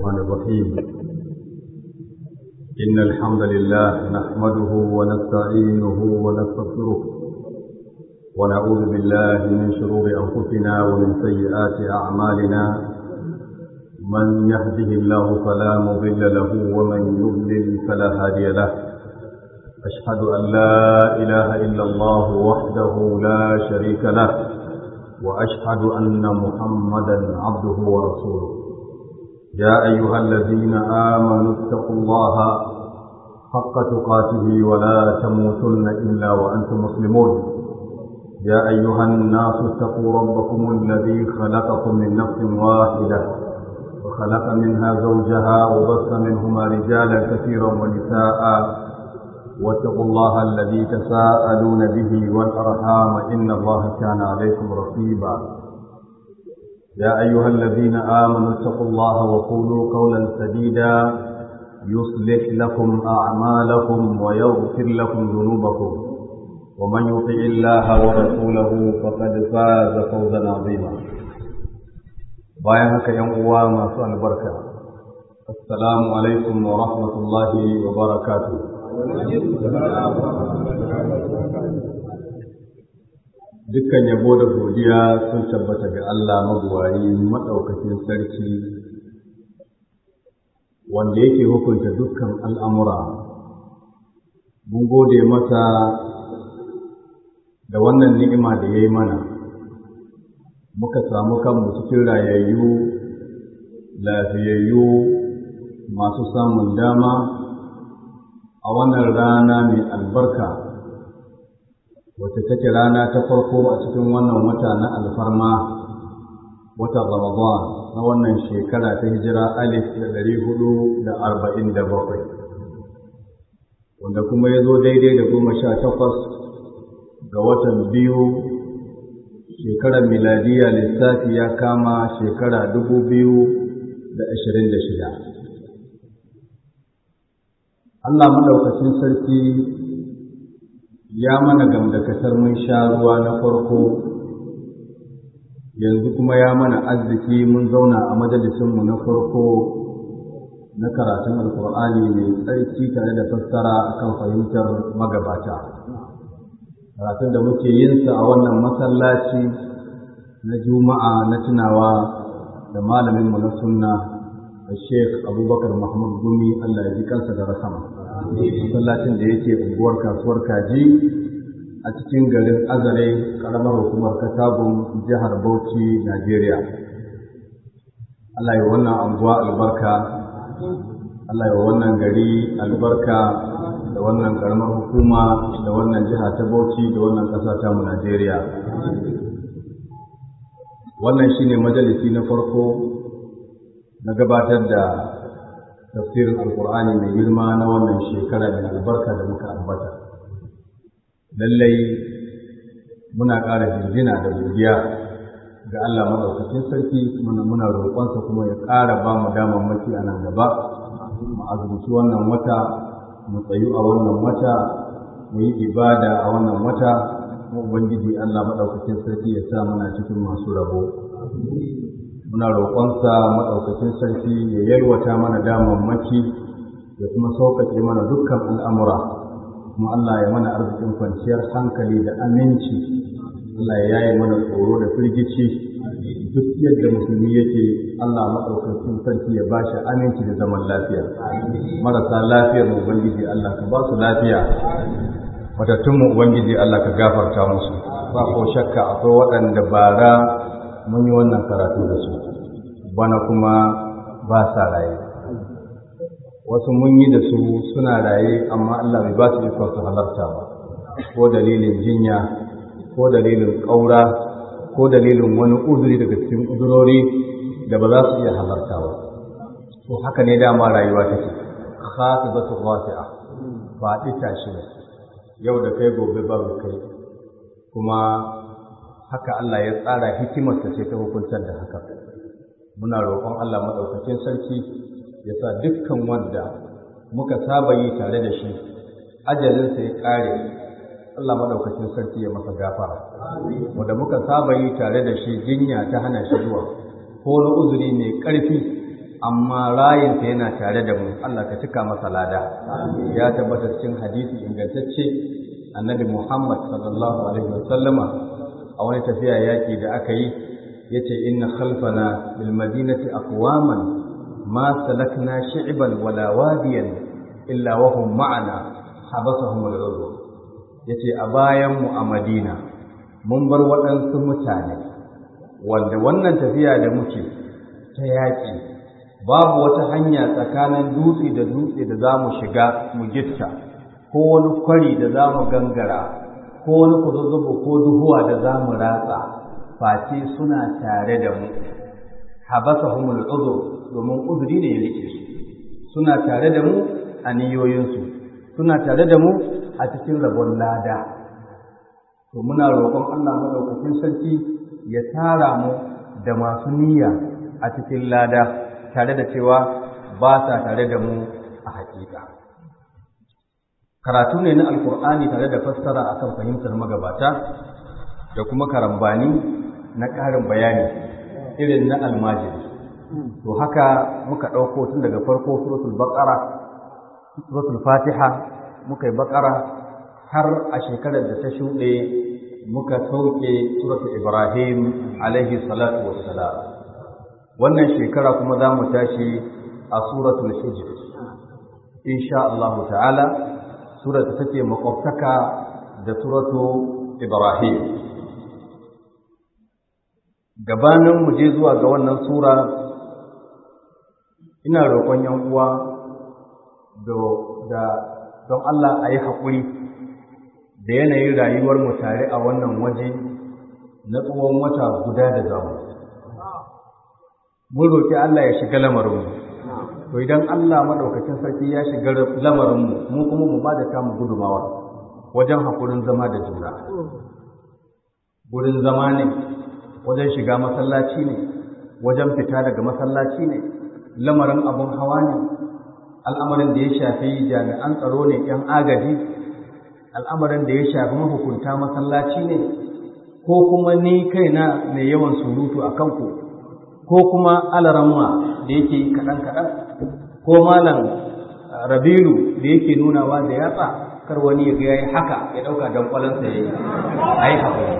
الرحمن الرحيم إن الحمد لله نحمده ونستعينه ونستغفره ونعوذ بالله من شرور أنفسنا ومن سيئات أعمالنا من يهده الله فلا مضل له ومن يضلل فلا هادي له أشهد أن لا إله إلا الله وحده لا شريك له وأشهد أن محمدا عبده ورسوله يا أيها الذين آمنوا اتقوا الله حق تقاته ولا تموتن إلا وأنتم مسلمون يا أيها الناس اتقوا ربكم الذي خلقكم من نفس واحدة وخلق منها زوجها وبث منهما رجالا كثيرا ونساء واتقوا الله الذي تساءلون به والأرحام إن الله كان عليكم رقيبا يا أيها الذين آمنوا اتقوا الله وقولوا قولا سديدا يصلح لكم أعمالكم ويغفر لكم ذنوبكم ومن يطع الله ورسوله فقد فاز فوزا عظيما bayan haka ‘yan uwa masu albarka assalamu alaikum wa rahmatullahi wa barakatuh dukkan yabo da godiya sun tabbata ga Allah mabuwayi maɗaukakin sarki wanda yake hukunta dukkan al'amura mun gode masa da wannan ni'ima da ya yi mana muka samu kanmu cikin rayayyu lafiyayyu masu samun dama a wannan rana mai albarka wacce take rana ta farko a cikin wannan wata na alfarma watan ramadan na wannan shekara ta hijira alif da ɗari hudu da arba'in da bakwai wanda kuma ya zo daidai da goma sha takwas ga watan biyu shekarar miladiya lissafi ya kama shekara dubu biyu da ashirin da shida Allah maɗaukacin sarki ya mana gamdakatar mun sha ruwa na farko yanzu kuma ya mana arziki mun zauna a majalisinmu na farko na karatun alkur'ani mai tsarki tare da fassara akan fahimtar magabata karatun da muke yinsa a wannan masallaci na juma'a na tunawa da malaminmu na sunna Sheikh Abubakar Mahmud Gumi Allah ya ji kansa da rasama. Masallacin da yake unguwar kasuwar Kaji a cikin garin Azare, karamar hukumar Katagun, jihar Bauchi, Najeriya. Allah ya wannan anguwa albarka, Allah ya wannan gari albarka da wannan karamar hukuma da wannan jiha ta Bauchi da wannan ƙasa ta mu Najeriya. Wannan shine majalisi na farko na gabatar da tafsirin alkur'ani mai girma na wannan shekara da albarka da muka ambata lallai muna ƙara jirgina da godiya ga Allah maɗaukakin sarki muna roƙonsa kuma ya ƙara ba mu damammaki a nan gaba mu azumci wannan wata mu tsayu a wannan wata mu yi ibada a wannan wata mu ubangiji Allah maɗaukakin sarki ya sa muna cikin masu rabo muna roƙonsa maɗaukacin sarki ya yalwata mana damammaki ya kuma sauƙaƙe mana dukkan al'amura kuma Allah ya mana arzikin kwanciyar hankali da aminci Allah ya yaye mana tsoro da firgici duk yadda musulmi yake Allah maɗaukacin sarki ya bashi aminci da zaman lafiya marasa lafiyar mu ubangiji Allah ka ba su lafiya matattun mu ubangiji Allah ka gafarta musu ba ko shakka akwai waɗanda bara mun yi wannan karatu da su bana kuma ba sa raye wasu mun yi da su suna raye amma Allah bai ba su ikon su halarta ba ko dalilin jinya ko dalilin ƙaura ko dalilin wani uzuri daga cikin uzurori da ba za su iya halarta ba to haka ne dama rayuwa take khafidatu wasi'a ba ita shi ne yau da kai gobe ba kai kuma haka Allah ya tsara hikimarsa ce ta hukuntar da haka muna roƙon Allah maɗaukakin sarki ya sa dukkan wanda muka saba yi tare da shi ajalinsa ya ƙare Allah maɗaukakin sarki ya masa gafara wanda muka saba yi tare da shi jinya ta hana shi zuwa ko na uzuri mai ƙarfi amma rayinsa yana tare da mu Allah ka cika masa lada ya tabbata cikin hadisi ingantacce annabi Muhammad sallallahu alaihi wasallama a wani tafiya yaki da aka yi yace inna khalfana bil madinati aqwaman ma salakna shi'ban wala wadiyan illa wa hum ma'ana habasahum al-udhr yace a bayan mu a Madina mun bar waɗansu mutane wanda wannan tafiya da muke ta yaƙi babu wata hanya tsakanin dutse da dutse da za mu shiga mu gitta ko wani kwari da za mu gangara ko wani kuzuzzubu ko duhuwa da za mu ratsa face suna tare da mu habasahumul uzur domin uzuri ne ya rike su suna tare da mu a niyoyinsu suna tare da mu a cikin rabon lada to muna roƙon Allah madaukakin sarki ya tara mu da masu niyya a cikin lada tare da cewa ba sa tare da mu a hakika karatu ne na alkur'ani tare da fassara akan fahimtar magabata da kuma karambani na ƙarin bayani irin na almajiri to haka muka ɗauko tun daga farko suratul baqara suratul fatiha muka yi baqara har a shekarar da ta shuɗe muka sauke suratul ibrahim alaihi salatu wassalam wannan shekara kuma za mu tashi a suratul hijr insha Allah ta'ala sura ta take makwabtaka da suratu ibrahim gabanin mu je zuwa ga wannan sura ina roƙon yan uwa da don Allah a yi haƙuri da yanayin rayuwar mu tare a wannan waje na tsawon wata guda da zamu mun roƙi Allah ya shiga lamarinmu to idan Allah maɗaukacin sarki ya shiga lamarinmu mu kuma mu ba da tamu gudumawa wajen haƙurin zama da juna gurin zama ne wajen shiga masallaci ne wajen fita daga masallaci ne lamarin abun hawa ne al'amarin da ya shafi jami'an tsaro ne ‘yan agaji al'amarin da ya shafi mahukunta masallaci ne ko kuma ni kaina mai yawan surutu a kanku ko kuma alaramma da yake kaɗan-kaɗan ko malam rabilu da yake nunawa da yatsa kar wani ya ga yayi haka ya ɗauka don ƙwalansa ya yi a yi haƙuri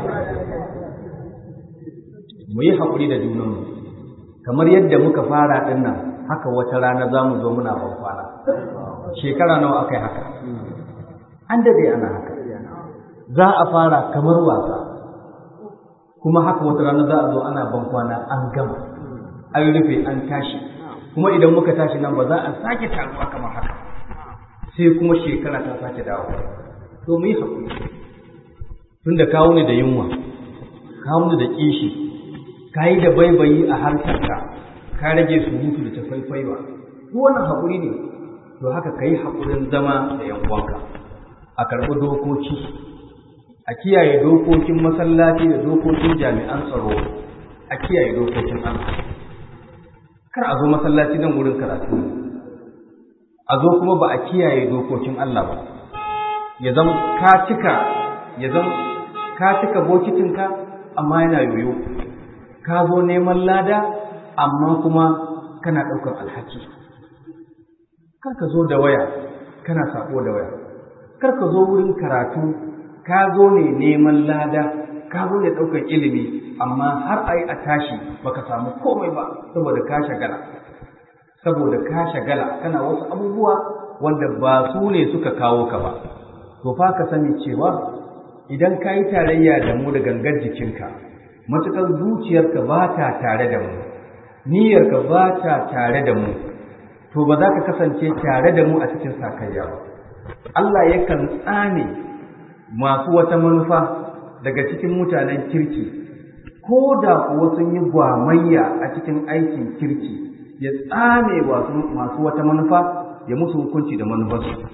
mu yi haƙuri da junanmu kamar yadda muka fara ɗin nan haka wata rana za mu zo muna ban kwana shekara nawa aka yi haka an dade ana haka za a fara kamar wasa kuma haka wata rana za a zo ana ban kwana an gama an rufe an tashi kuma idan muka tashi nan ba za a sake taruwa kamar haka sai kuma shekara ta sake dawo to mu yi haƙuri tunda kawo ni da yunwa kawo ni da kishi ka yi da baibayi a harshenka ka rage surutu da tafaifaiwa duk wannan haƙuri ne to haka ka yi haƙurin zama da yan uwanka a karɓi dokoki a kiyaye dokokin masallaci da dokokin jami'an tsaro a kiyaye dokokin Allah kar a zo masallaci nan wurin karatu a zo kuma ba a kiyaye dokokin Allah ba ya zama ka cika ya zama ka cika bokitinka amma yana yoyo ka zo neman lada amma kuma kana ɗaukar alhaki kar ka zo da waya kana sako da waya kar ka zo wurin karatu ka zo ne neman lada ka zo ne ɗaukar ilimi amma har a yi a tashi baka samu komai ba saboda ka shagala saboda ka shagala kana wasu abubuwa wanda ba su ne suka kawo ka ba to fa ka sani cewa idan ka yi tarayya da mu da gangar jikinka matuƙar zuciyarka ba ta tare da mu niyyarka ba ta tare da mu to ba za ka kasance tare da mu a cikin sakayya ba Allah yakan tsane masu wata manufa daga cikin mutanen kirki ko da kuwa sun yi gwamayya a cikin aikin kirki ya tsame masu wata manufa ya musu hukunci da manufarsu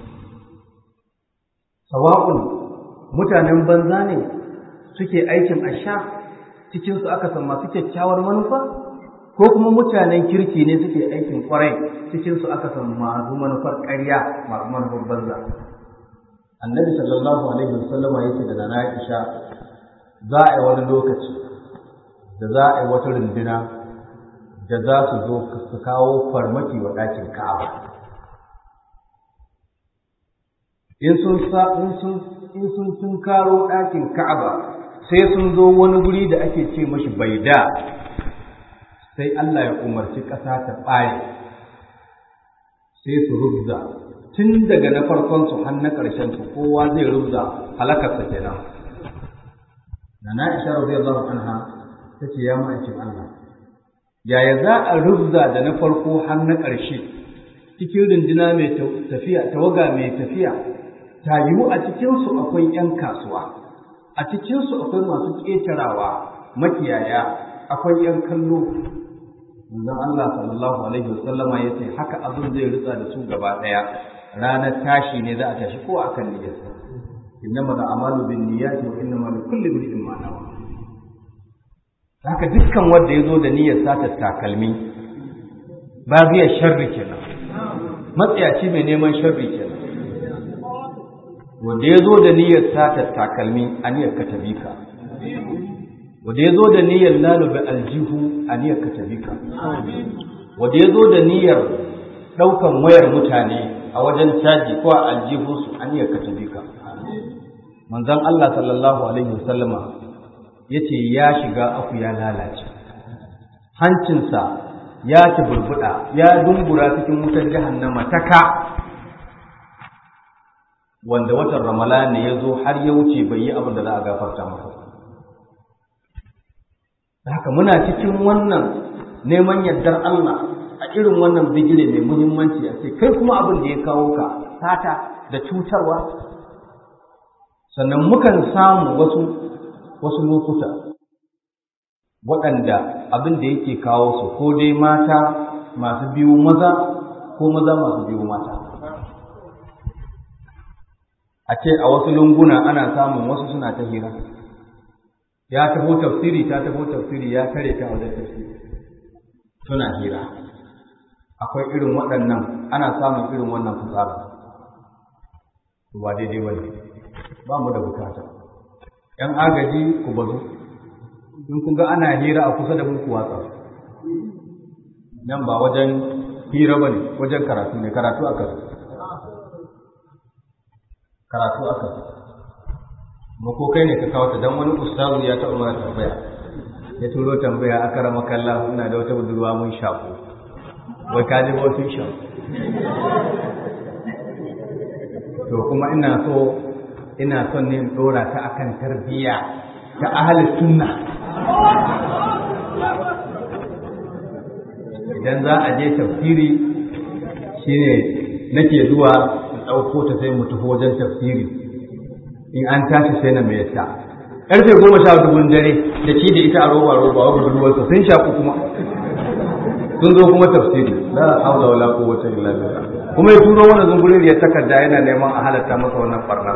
sawa'un mutanen banza ne suke aikin asha cikinsu aka san masu kyakkyawar manufa ko kuma mutanen kirki ne suke aikin kwarai cikinsu aka san masu manufar ƙarya masu manufar banza annabi sallallahu alaihi wasallama yake da nana Aisha za a yi wani lokaci da za a yi wata runduna da za su zo su kawo farmaki wa ɗakin ka'aba in sun in sun sun karo ɗakin ka'aba sai sun zo wani guri da ake ce mashi baida sai Allah ya umarci ƙasa ta ɓare sai su rubza tun daga na farkon su har na ƙarshen su kowa zai rubza halakarsa kenan na na isha radiyallahu anha ta ce ya ma'aikin Allah yaya za a rubza da na farko har na ƙarshe cikin runduna mai tafiya tawaga mai tafiya ta yiwu a cikinsu akwai 'yan kasuwa a cikinsu akwai masu ƙetarawa makiyaya akwai 'yan kallo manzon Allah sallallahu alaihi wasallama ya ce haka abin zai rutsa da su gaba ɗaya ranar tashi ne za a tashi ko a kan niyyarsa innama da amalu bin niyyati wa innama li kulli imrin ma nawa haka dukkan wanda ya zo da niyyar sata takalmi ba zai sharri kenan matsayaci mai neman sharri kenan wanda ya zo da niyyar sata takalmi a niyyar ka tabi ka wanda ya zo da niyyar lalube aljihu a niyyar ka tabi ka wanda ya zo da niyyar ɗaukan wayar mutane a wajen caji ko a aljihunsu a niyyar ka tabi ka manzon Allah sallallahu alaihi wasallama ya ce ya shiga aku ya lalace hancinsa ya burbuɗa ya dungura cikin wutar jahannama ta ka wanda watan ramala ne ya zo har ya wuce bai yi abin da za a gafarta masa haka muna cikin wannan neman yardar Allah a irin wannan bigire mai muhimmanci a ce kai kuma abin da ya kawo ka sata da cutarwa sannan mukan samu wasu wasu lokuta waɗanda abin da yake kawo su ko dai mata masu biyu maza ko maza masu biyu mata a ce a wasu lunguna ana samun wasu suna ta hira ya taho tafsiri ta taho tafsiri ya tare ta wajen tafsiri suna hira akwai irin waɗannan ana samun irin wannan fitsara ba daidai ba ne ba mu da bukata ‘yan agaji ku bazu in kun ga ana hira a kusa da muku watsa nan ba wajen hira ba ne wajen karatu ne karatu aka karatu aka ma ko kai ne ka kawo ta dan wani ustazu ya taɓa mana tambaya ya turo tambaya aka rama kalla ina da wata budurwa mun shaku wai ka ji ba sun shaku to kuma ina so ina son ne in dora ta akan tarbiyya ta ahli sunna idan za a je tafsiri shine nake zuwa in ɗauko ta sai mu tafi wajen tafsiri in an tashi sai na mai yasa ƙarfe goma sha dubun dare da shi da ita a roba roba wa budurwarsa sun shaku kuma sun zo kuma tafsiri la haula wala quwwata illa billah kuma ya turo wannan zungurin ya takarda yana neman a halatta masa wannan barna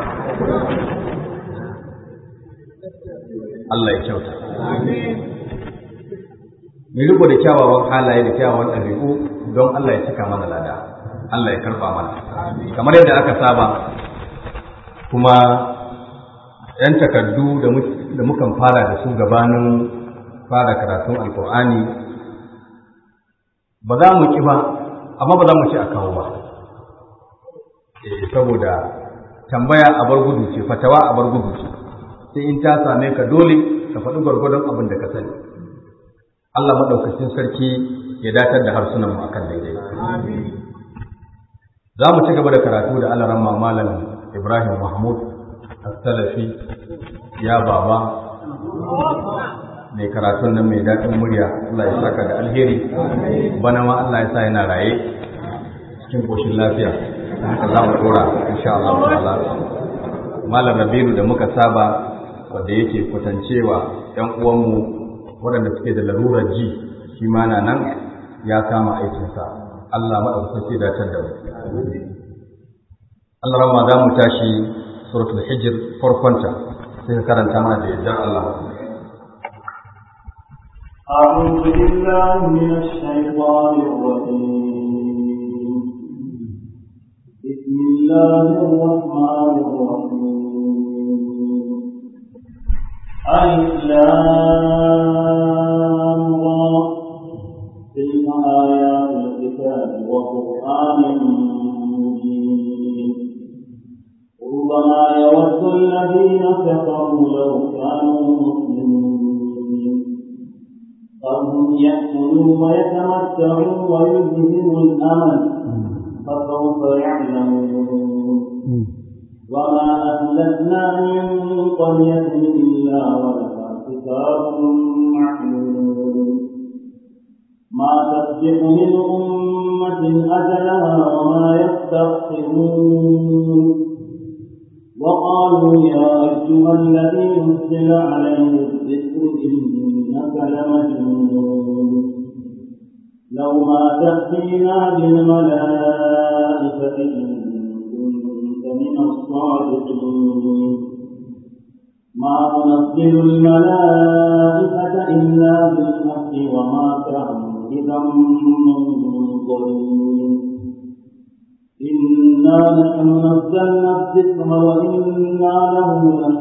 Allah ya kyauta mu riko da kyawawan halaye da kyawawan ɗabi'u don Allah ya cika mana lada Allah ya karba mana kamar yadda aka saba kuma yan takardu da mukan fara da su gabanin fara karatun alkur'ani ba za mu ki ba amma ba za mu ci a kawo ba saboda tambaya a bar gudu ce fatawa a bar gudu ce sai in ta same ka dole ka faɗi gwargwadon abin da ka sani Allah maɗaukacin sarki ya datar da harsunan mu akan daidai za mu ci gaba da karatu da alaran malam Ibrahim Mahmud As-Salafi ya baba mai karatun nan mai daɗin murya Allah ya saka da alheri bana ma Allah ya sa yana raye cikin koshin lafiya haka za mu dora insha Allah ta'ala malam Rabiru da muka saba wanda yake kwatancewa ƴan uwanmu waɗanda suke da larurar ji shi ma na nan ya kama aikinsa Allah maɗaukaki datar da mu Allah ramma za mu tashi suratul hijr farkonta sai ka karanta mana da yardar Allah أعوذ بالله من الشيطان الرجيم بسم الله الرحمن الرحيم ألف لام را وقرآن مبين ربما يود الذين كفروا لو كانوا مسلمين فهم يأكلوا ويتمتعوا ويلههم الأمل فسوف يعلمون وما أهلكنا من قرية إلا ولها كتاب معلوم ما تسبق من أمة أجلها وما يستأخرون وقالوا يا أيها الذي نزل عليه الذكر إنك لمجنون لو ما تأتينا بالملائكة إن كنت من الصادقين ما ننزل الملائكة إلا بالحق وما كانوا إذا منظرين إنا نحن نزلنا الذكر وإنا له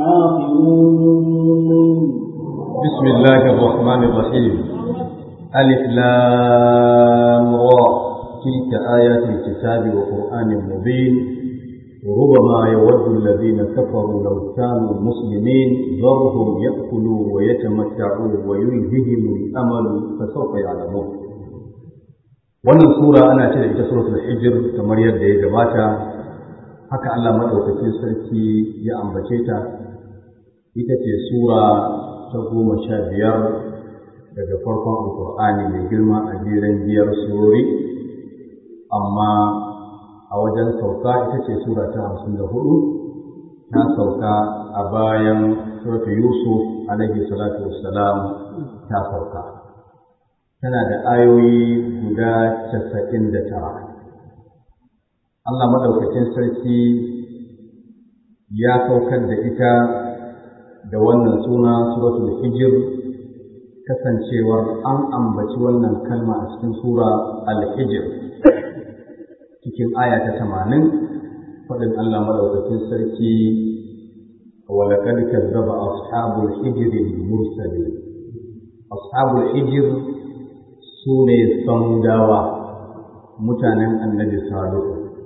لحافظون بسم الله الرحمن الرحيم ألف لام را تلك آيات الكتاب وقرآن مبين وربما يود الذين كفروا لو كانوا مسلمين ذرهم يأكلوا ويتمتعوا ويلههم الأمل فسوف يعلمون wannan sura ana ce da ita suratul hijr kamar yadda ya gabata haka Allah madaukakin sarki ya ambace ta ita ce sura ta goma sha biyar daga farkon alkur'ani mai girma a jiran biyar surori amma a wajen sauka ita ce sura ta hamsin da hudu ta sauka a bayan suratu yusuf alaihi salatu wassalam ta sauka tana da ayoyi guda casa'in da tara Allah maɗaukacin sarki ya saukar da ita da wannan suna suratul hijir kasancewar an ambaci wannan kalma a cikin sura al-hijr cikin aya ta tamanin faɗin Allah maɗaukacin sarki ولقد كذب أصحاب الحجر المرسلين أصحاب الحجر سوني صمداوة متانا النبي صالح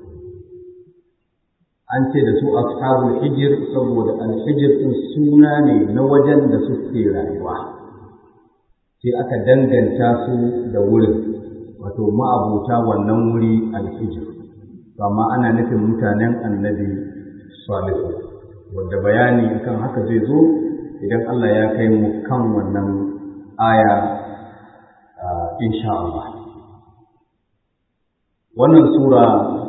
an ce da su ashabul hijir saboda alhijir din suna ne na wajen da suke rayuwa sai aka danganta su da wurin wato ma'abuta wannan wuri alhijir amma ana nufin mutanen annabi salihu wanda bayani kan haka zai zo idan Allah ya kai mu kan wannan aya insha Allah wannan sura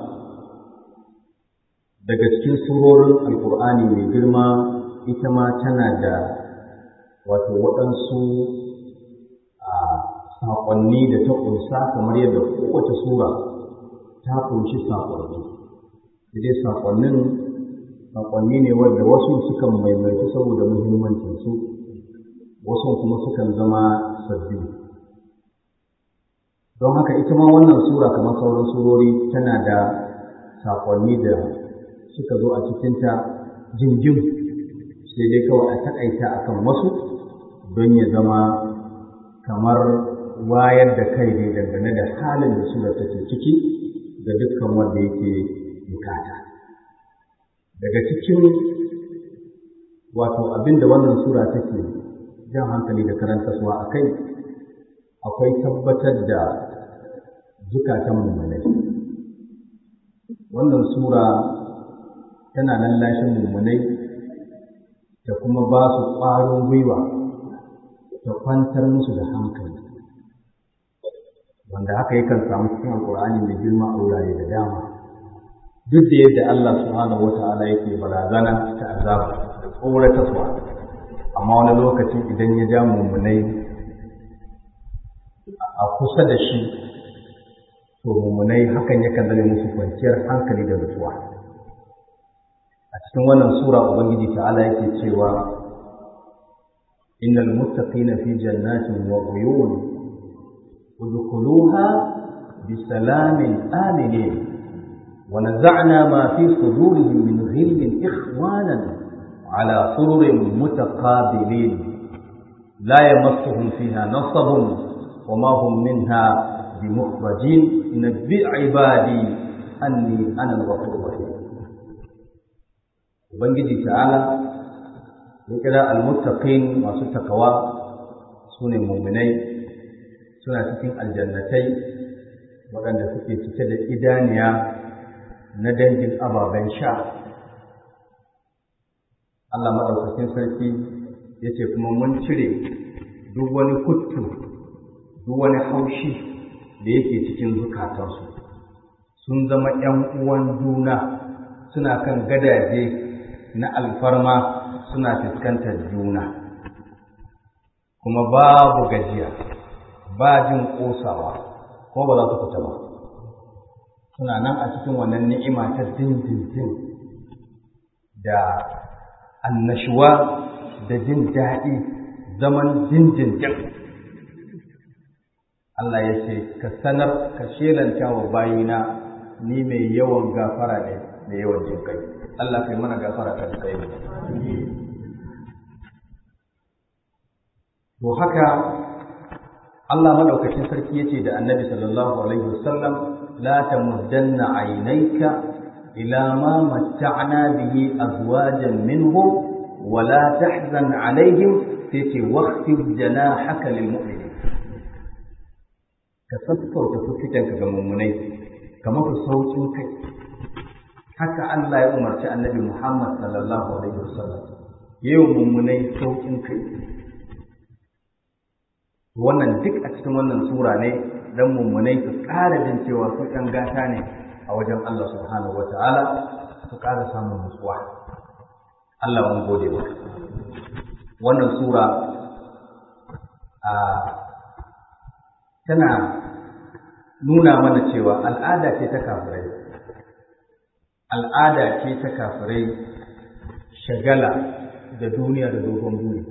daga cikin surorin alkur'ani mai girma ita ma tana da wato waɗansu saƙonni da ta ƙunsa kamar yadda kowace sura ta ƙunshi saƙonni dai saƙonnin saƙonni ne wanda wasu sukan maimaitu saboda muhimmancinsu wasu kuma sukan zama sabbi don haka ita ma wannan sura kamar sauran surori tana da saƙonni da suka zo a cikinta jinjin sai dai kawai a taƙaita a kan wasu don ya zama kamar wayar da kai ne dangane da halin da sura take ciki ga dukkan wanda yake bukata daga cikin wato abin da wannan sura take jan hankali da karantarwa a kai akwai tabbatar da zukatan mummunai wannan sura tana lallashin mummunai da kuma ba su ƙwarin gwiwa ta kwantar musu da hankali wanda haka yakan samu cikin alƙur'ani mai girma a wurare da dama duk da yadda Allah subhanahu wata'ala yake barazana ta azaba da tsoratarwa amma wani lokacin idan ya ja mummunai a kusa da shi to mummunai hakan yakan zame musu kwanciyar hankali da nutsuwa a cikin wannan sura ubangiji ta'ala yake cewa innal muttaqina fi jannatin wa uyun udkhuluha bisalamin aminin wa naza'na ma fi sudurihim min ghillin ikhwanan ala sururin mutaqabilin la yamassuhum fiha nasabun wa ma hum minha بمخرجين نبئ عبادي أني أنا الغفور الرحيم Ubangiji ta'ala ya kira almuttaqin masu takawa su ne muminai suna cikin aljannatai waɗanda suke cike da idaniya na dangin ababen sha Allah maɗaukakin sarki ya ce kuma mun cire duk wani kuttu duk wani haushi da yake cikin zukatansu sun zama ‘yan uwan juna suna kan gadaje na alfarma suna fuskantar juna kuma babu gajiya ba jin ƙosawa ko ba za su fita ba suna nan a cikin wannan ni'ima ta dindindin da annashuwa da jin daɗi zaman dindindin Allah ya ce ka sanar ka shelanta wa bayina ni mai yawan gafara ne da yawan jin kai Allah kai mana gafara ka kai mu to haka Allah madaukakin sarki yace da Annabi sallallahu alaihi wasallam la tamuddanna aynayka ila ma matta'na bihi azwajan minhum wa la tahzan alaihim sai waqtib janahaka lil mu'minin ka sassauta fuskitanka ga mummunai ka mafi saukin kai haka Allah ya umarci Annabi Muhammad sallallahu alaihi wasallam yayin mummunai saukin kai wannan duk a cikin wannan sura ne dan mummunai su ƙara jin cewa su ɗan gata ne a wajen Allah subhanahu wata'ala su ƙara samun nutsuwa Allah mun gode maka wannan sura a tana nuna mana cewa al'ada ce ta kafirai al'ada ce ta kafirai shagala da duniya da dogon buri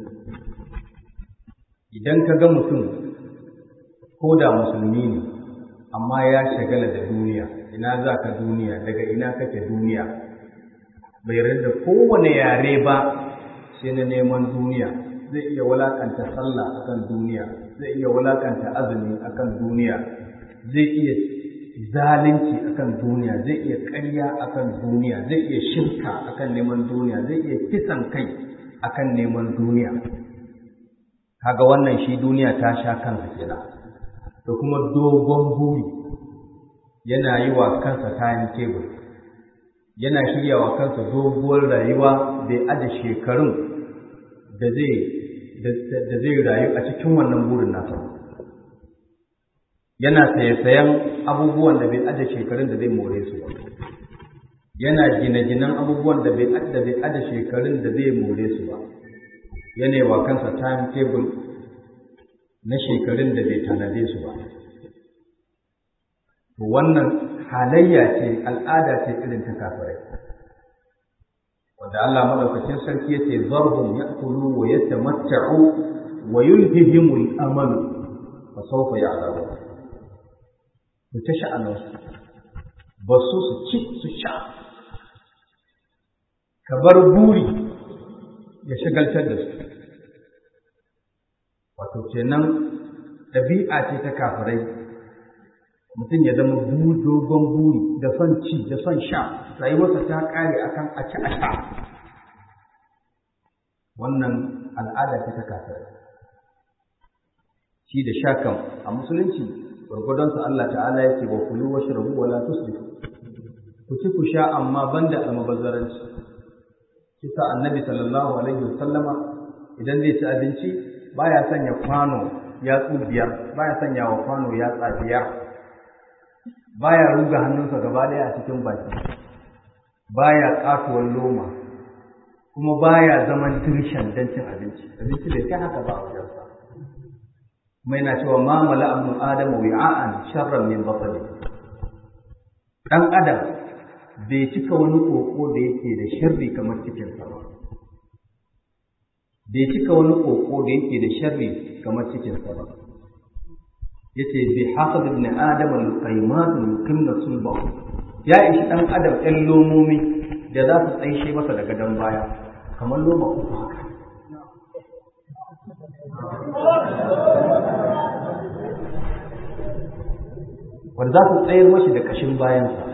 idan ka ga mutum ko da musulmi ne amma ya shagala da duniya ina za ka duniya daga ina kake duniya bai da kowane yare ba sai na neman duniya zai iya walakanta sallah akan duniya zai iya walakanta azumi akan duniya zai iya zalunci akan duniya zai iya ƙarya akan duniya zai iya shirka akan neman duniya zai iya kisan kai akan neman duniya kaga wannan shi duniya ta sha kansa kenan da kuma dogon buri yana yi wa kansa kayan tebur yana shirya wa kansa doguwar rayuwa bai aje shekarun da zai da zai rayu a cikin wannan burin nasa yana saye-sayen abubuwan da bai aje shekarun da zai more su ba yana gine-ginen abubuwan da bai aje shekarun da zai more su ba yana wa kansa time table na shekarun da bai tanade su ba to wannan halayya ce al'ada ce irin ta kafirai wanda Allah madaukakin sarki yace zarhum ya'kulu wa yatamatta'u wa yulhihimul amalu fa sawfa ya'lamun to ta sha'anin su ba su su ci su sha ka bar buri ya shagaltar da su wato kenan ɗabi'a ce ta kafirai mutum ya zama dogon buri da son ci da son sha rayuwarsa ta ƙare akan a ci a sha wannan al'ada ce ta kafirai shi da sha kan a musulunci gwargwadonsa Allah ta'ala ya ce wa kulu wa shirabu wa la tusrifu ku ci ku sha amma banda almubazzaranci kisa annabi sallallahu alaihi wasallama idan zai ci abinci baya sanya kwano yatsu biyar baya sanya wa kwano yatsa biyar baya ruga hannunsa gaba ɗaya a cikin baki baya katuwar loma kuma baya zaman dirshan don cin abinci abinci bai kai haka ba a wajensa kuma yana cewa ma mala abnu adamu wi'a'an sharran min batni dan adam bai cika wani koko da yake da sharri kamar cikinsa ba bai cika wani koko da yake da sharri kamar cikinsa ba yace bi hasab ibn adam al-qaymat yuqimna sulba ya ishi dan adam ɗan lomomi da za su tsaishe masa daga dan baya kamar loma uku haka wanda za su tsayar mashi da kashin bayansa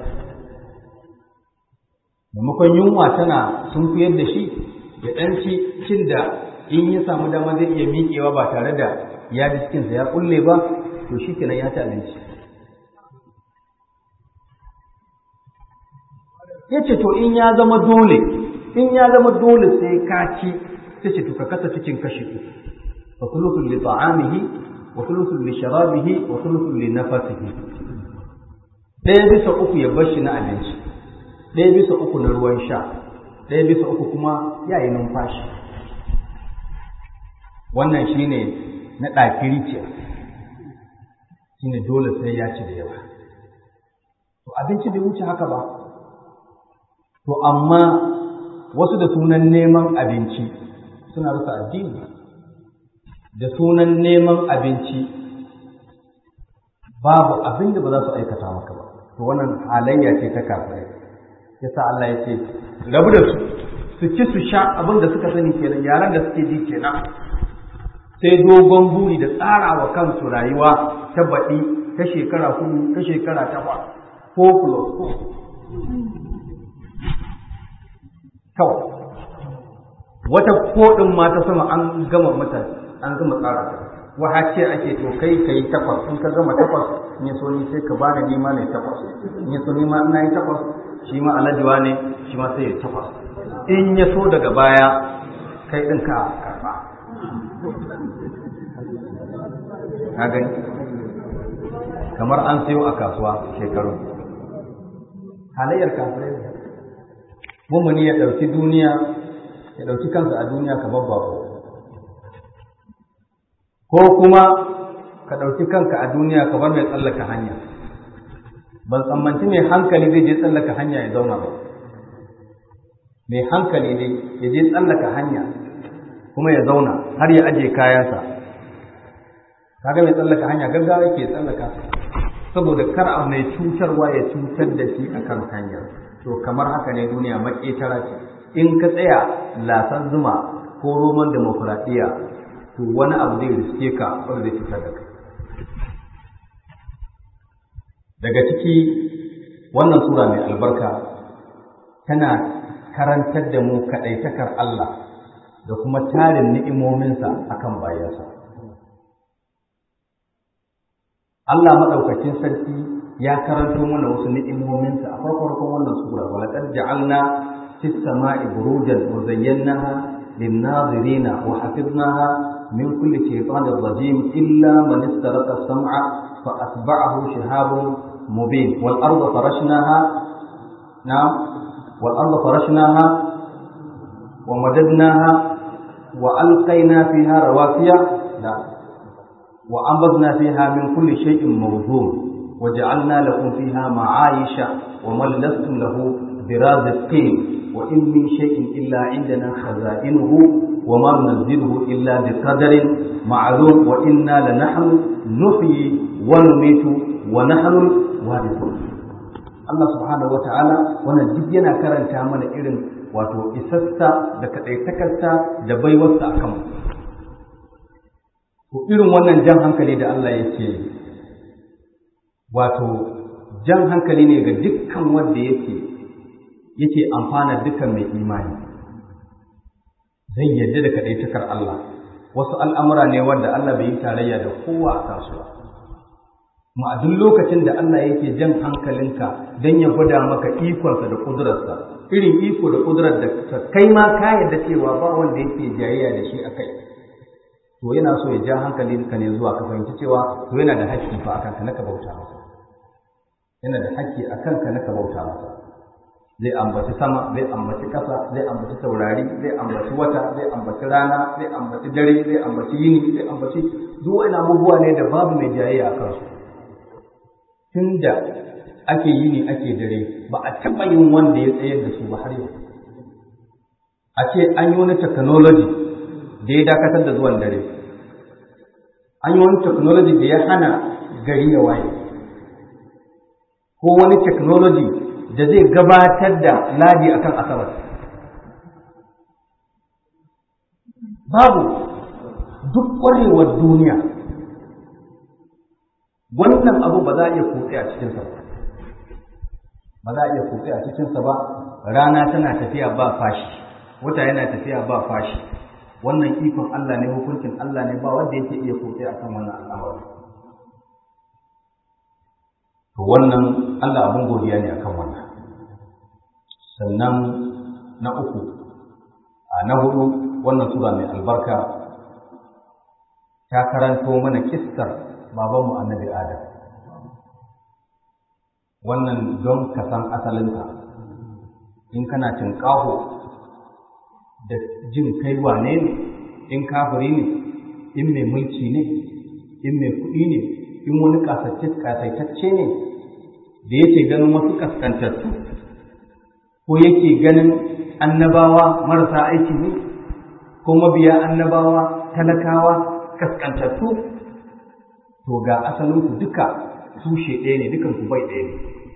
maimakon yunwa tana sun fiyar da shi ya ɗan ci cin da in ya samu dama zai iya miƙewa ba tare da ya ji cikinsa ya kulle ba to shi kenan ya ci abinci ya ce to in ya zama dole in ya zama dole sai ka ci sai ce to ka kasa cikin kashi uku fa thuluthun li ta'amihi wa thuluthun li sharabihi wa thuluthun li nafasihi ɗaya bisa uku ya bar shi na abinci ɗaya bisa uku na ruwan sha ɗaya bisa uku kuma ya yi numfashi wannan shine na ɗakiri ce shine dole sai ya ci da yawa to abinci bai wuce haka ba to amma wasu da sunan neman abinci suna rasa addini da sunan neman abinci babu abin da ba za su aikata maka ba to wannan halayya ce ta kafirai yasa Allah ya ce rabu da su su ci su sha abin da suka sani kenan yaran da suke ji kenan sai dogon buri da tsara wa kansu rayuwa ta baɗi ta shekara hudu ta shekara takwas ko plus ko kawai wata koɗin ma ta sama an gama mata an gama tsara ta waha ce ake to kai ka yi takwas in ka gama takwas in ya so ni sai ka bada nima ne takwas in ya so nima ina yi takwas shi ma alajiwa ne shi ma sai ya takwas in ya so daga baya kai ɗin ka karɓa ka gani kamar an sayo a kasuwa shekaru halayyar kafirai mummuni ya ɗauki duniya ya ɗauki kansa a duniya kamar bako ko kuma ka ɗauki kanka a duniya kamar mai tsallaka hanya ban tsammanci mai hankali zai je tsallaka hanya ya zauna ba mai hankali ne ya je tsallaka hanya kuma ya zauna har ya aje kayansa kaga mai tsallaka hanya gaggawa yake tsallaka saboda kar a mai cutarwa ya cutar da shi akan hanya to kamar haka ne duniya maƙetara ce in ka tsaya lasan zuma ko roman demokuraɗiyya to wani abu zai riske ka wanda zai cutar da kai daga ciki wannan sura mai albarka tana karantar da mu kaɗaitakar Allah da kuma tarin ni'imominsa akan bayansa. Allah maɗaukakin sarki ya karanto mana wasu ni'imominsa a farkon wannan sura wa laqad ja'alna fis sama'i burujan wa zayyanaha lin-nazirina wa hafiznaha min kulli shaytanir rajim illa man istaraqa as-sam'a fa atba'ahu shihabun mubin wal arda farashnaha na'am wal arda farashnaha wa madadnaha wa alqayna fiha rawasiya la وأنبذنا فيها من كل شيء موزون وجعلنا لكم فيها معايش ومن لستم له برازقين وإن من شيء إلا عندنا خزائنه وما ننزله إلا بقدر معلوم وإنا لنحن نحيي ونميت ونحن الوارثون Allah subhanahu wata'ala wannan duk yana karanta mana irin wato isassa da kaɗaitakarsa da baiwarsa a kanmu Ko irin wannan jan hankali da Allah yake wato jan hankali ne ga dukkan wanda yake yake amfana dukkan mai imani zai yadda da kaɗaitakar Allah wasu al'amura ne wanda Allah bai yi tarayya da kowa a kasuwa ma a duk lokacin da Allah yake jan hankalinka don ya gwada maka ikonsa da ƙudurarsa irin iko da ƙudurar da kai ma ka yarda cewa ba wanda yake jayayya da shi a kai to yana so ya ja hankalinka ne zuwa ka fahimci cewa to yana da haƙƙi fa akan ka naka bauta masa yana da haƙƙi akan ka naka bauta masa zai ambaci sama zai ambaci ƙasa zai ambaci taurari zai ambaci wata zai ambaci rana zai ambaci dare zai ambaci yini zai ambaci duk wani abubuwa ne da babu mai jayayya a kansu tunda ake yini ake dare ba a taɓa yin wanda ya tsayar da su ba har yau a ce an yi wani technology da ya dakatar da zuwan dare an yi wani technology da ya hana gari ya waye ko wani technology da zai gabatar da ladi akan asabar babu duk ƙwarewar duniya wannan abu ba za a iya kutse a cikinsa ba ba za a iya kutse a cikinsa ba rana tana tafiya ba fashi wata yana tafiya ba fashi wannan ikon Allah ne hukuncin Allah ne ba wanda yake iya kutse a kan wannan al'amari to wannan Allah abin godiya ne akan wannan sannan na uku a na hudu wannan sura mai albarka ta karanto mana kissar babanmu annabi adam wannan don ka san asalinka in kana tinƙaho da jin kai wane ne in kafiri ne in mai mulki ne in mai kuɗi ne in wani ƙasaitacce ne da yake ganin wasu ƙaskantattu ko yake ganin annabawa marasa aiki ne ko mabiya annabawa talakawa kaskantattu to ga asalinku duka tushe ɗaya ne dukan ku bai ɗaya ne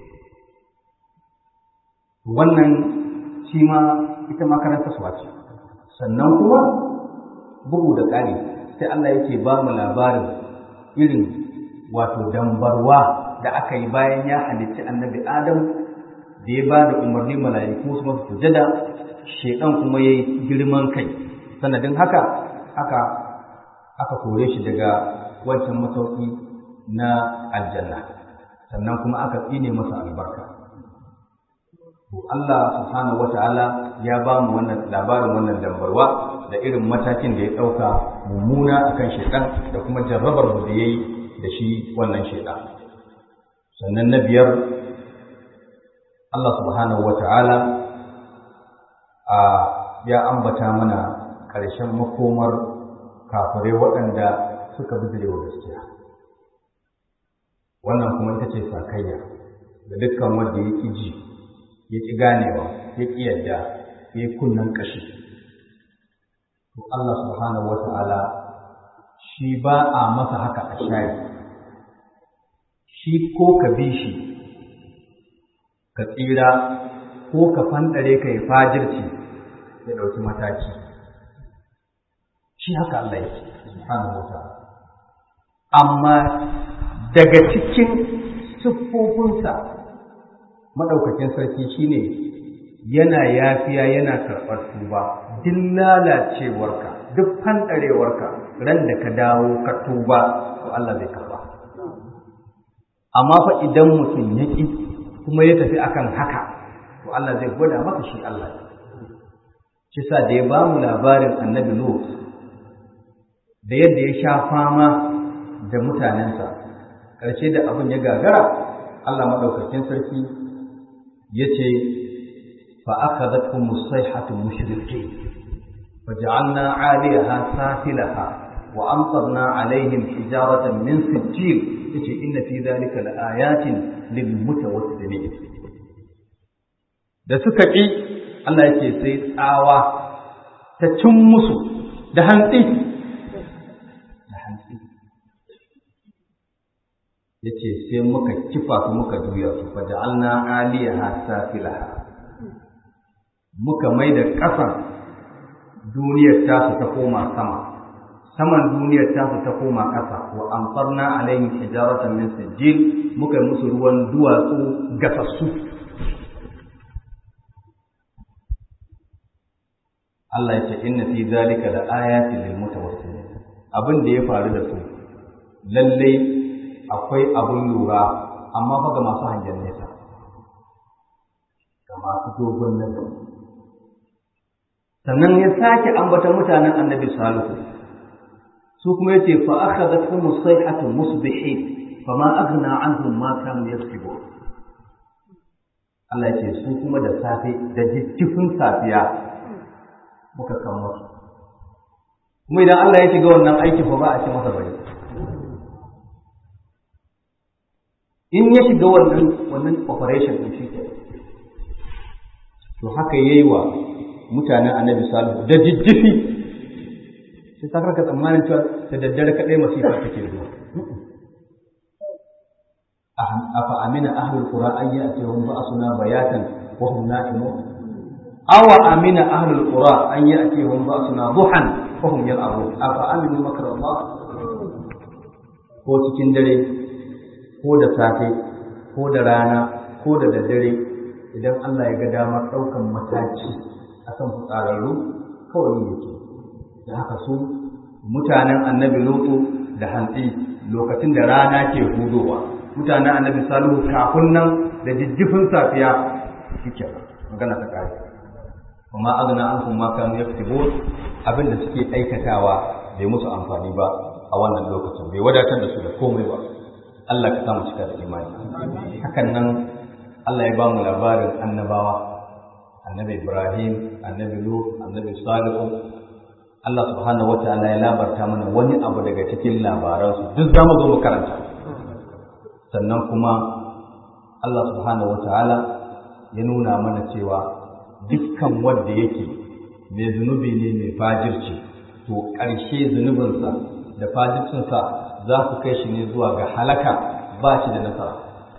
wannan shi ma ita makaranta suwa ce sannan kuma bugu da ƙari sai Allah yake ba mu labarin irin wato dambarwa da aka yi bayan ya halicci annabi Adam da ya ba da umarni mala'iku su masu sujada shekan kuma ya yi girman kai sanadin haka aka aka kore shi daga wancan masauki na aljanna sannan kuma aka tsine masa albarka to Allah subhanahu wata'ala ya ba mu wannan labarin wannan dambarwa da irin matakin da ya ɗauka mummuna akan shaitan da kuma jarrabar da ya yi da shi wannan shaitan sannan na biyar Allah subhanahu wata'ala a ya ambata mana ƙarshen makomar kafirai waɗanda suka bijire wa gaskiya wannan kuma ita ce sakayya da dukkan wanda ya ƙi ji ya ƙi ganewa ya ƙi yadda ya yi kunnen ƙashi to Allah subhanahu wa ta'ala shi ba a masa haka a shayi shi ko ka bi shi ka tsira ko ka fanɗare ka yi fajirci ya ɗauki mataki shi haka Allah yake subhanahu wa ta'ala amma daga cikin siffofinsa madaukakin sarki shine yana yafiya yana karɓar tuba duk lalacewarka duk fanɗarewarka ran da ka dawo ka tuba to Allah zai karɓa amma fa idan mutum ya ƙi kuma ya tafi akan haka to Allah zai gwada maka shi Allah shi sa da ya ba mu labarin annabi Lut da yadda ya sha fama da mutanensa ƙarshe da abin ya gagara Allah maɗaukakin sarki ya ce fa aka zafi musaihatu mushriki fa ja'alna 'aliyaha safilaha wa amtarna 'alaihim hijaratan min sijjil yace inna fi dhalika laayatin lil mutawassimin da suka ƙi Allah yake sai tsawa ta cin musu da hantsi da hantsi yace sai muka kifa su muka juya su fa ja'alna 'aliyaha safilaha muka mai da ƙasan duniyar tasu ta koma sama saman duniyar tasu ta koma ƙasa wa amsarna alaihim hijaratan min sijil muka yi musu ruwan duwatsu gasassu Allah ya ce inna fi zalika la ayatin lil mutawassilin abin da ya faru da su lalle akwai abin lura amma fa ga masu hangen nesa ga masu dogon nan sannan ya sake ambata mutanen annabi salihu su kuma yace fa akhadathum sayhatu musbihin fama aghna anhum ma kanu yaksibun Allah yace su kuma da safe da jijjifin safiya muka kan musu kuma idan Allah ya shiga wannan aikin fa ba a ce masa bari in ya shiga wannan wannan operation din shi to haka yayi wa mutanen annabi salihu da jijjifi sai ta karka tsammanin cewa da daddare kaɗai masifa take zuwa afa amina ahlul qura an ya'tihum ba'suna bayatan wa hum na'imun aw amina ahlul qura an ya'tihum ba'suna duhan wa hum yal'abun afa aminu makra Allah ko cikin dare ko da safe ko da rana ko da daddare idan Allah ya ga damar ɗaukan mataki akan fitsararru kawai yake da haka su mutanen annabi lutu da hantsi lokacin da rana ke hudowa mutanen annabi salihu kafin nan da jijjifin safiya shike magana ta kare kuma azna an kuma kan yaktibu abin da suke aikatawa bai musu amfani ba a wannan lokacin bai wadatar da su da komai ba Allah ka samu cika da imani hakan nan Allah ya ba mu labarin annabawa annabi Ibrahim annabi Lut annabi Salihu Allah subhanahu wa ta'ala ya labarta mana wani abu daga cikin labaransu duk za mu zo mu karanta sannan kuma Allah subhanahu wa ta'ala ya nuna mana cewa dukkan wanda yake mai zunubi ne mai fajirci to ƙarshe zunubinsa da fajircinsa za su kai shi ne zuwa ga halaka ba shi da nasara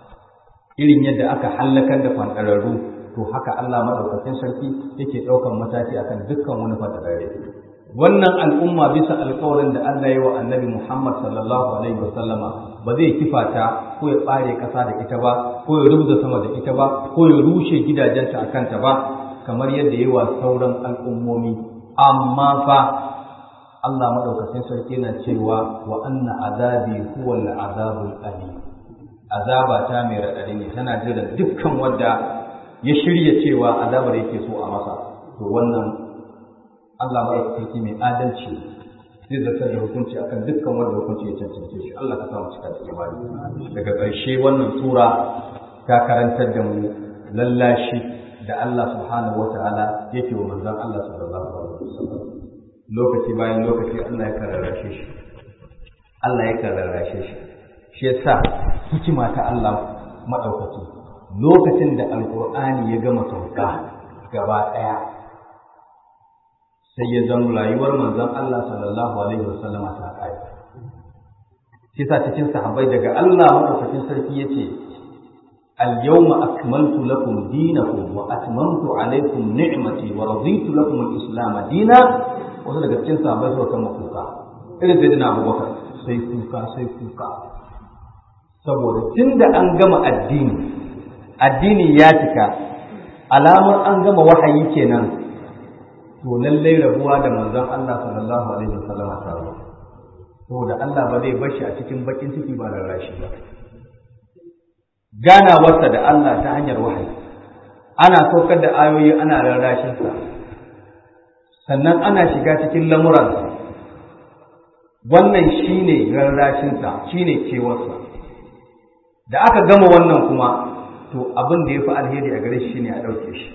irin yadda aka hallakar da fanɗararru to haka Allah maɗaukakin sarki yake ɗaukan mataki akan dukkan wani fanɗararre wannan al'umma bisa alkawarin da Allah ya wa annabi Muhammad sallallahu alaihi wa sallama ba zai kifa ta ko ya ɓare ƙasa da ita ba ko ya rubuta sama da ita ba ko ya rushe gidajenta a kanta ba kamar yadda ya wa sauran al'ummomi amma fa Allah maɗaukacin sarki na cewa wa anna azabi huwa al-azabul alim azaba ta mai raɗaɗi ne tana jiran dukkan wanda ya shirya cewa azabar yake so a masa to wannan Allah maɗaukaki mai adalci zai zartar da hukunci akan dukkan wanda hukunci ya cancance shi Allah ka samu cika da imani daga ƙarshe wannan sura ta karantar da mu lallashi da Allah subhanahu wa ta'ala yake wa manzon Allah sallallahu alaihi wasallam lokaci bayan lokaci Allah ya kararrashe shi Allah ya kararrashe shi shi yasa hikima ta Allah maɗaukaki lokacin da alƙur'ani ya gama sauka gaba ɗaya sai ya zama rayuwar manzon Allah sallallahu alaihi wasallama ta kai shi sa cikin sahabbai daga Allah madaukakin sarki yace al-yawma akmaltu lakum dinakum wa atmamtu alaykum ni'mati wa raditu lakum al-islam dina wasu daga cikin sahabbai suka kama kuka irin sai dina Abubakar sai kuka sai kuka saboda tunda an gama addini addini ya cika alamar an gama wahayi kenan to lallai rabuwa da manzon Allah sallallahu alaihi wasallam ta ruwa saboda Allah ba zai bashi a cikin bakin ciki ba da rashi ba ganawarsa da Allah ta hanyar wahayi ana saukar da ayoyi ana rarrashin sa sannan ana shiga cikin lamuransa wannan shine rarrashin sa shine kewarsa da aka gama wannan kuma to abin da ya fi alheri a gare shi ne a ɗauke shi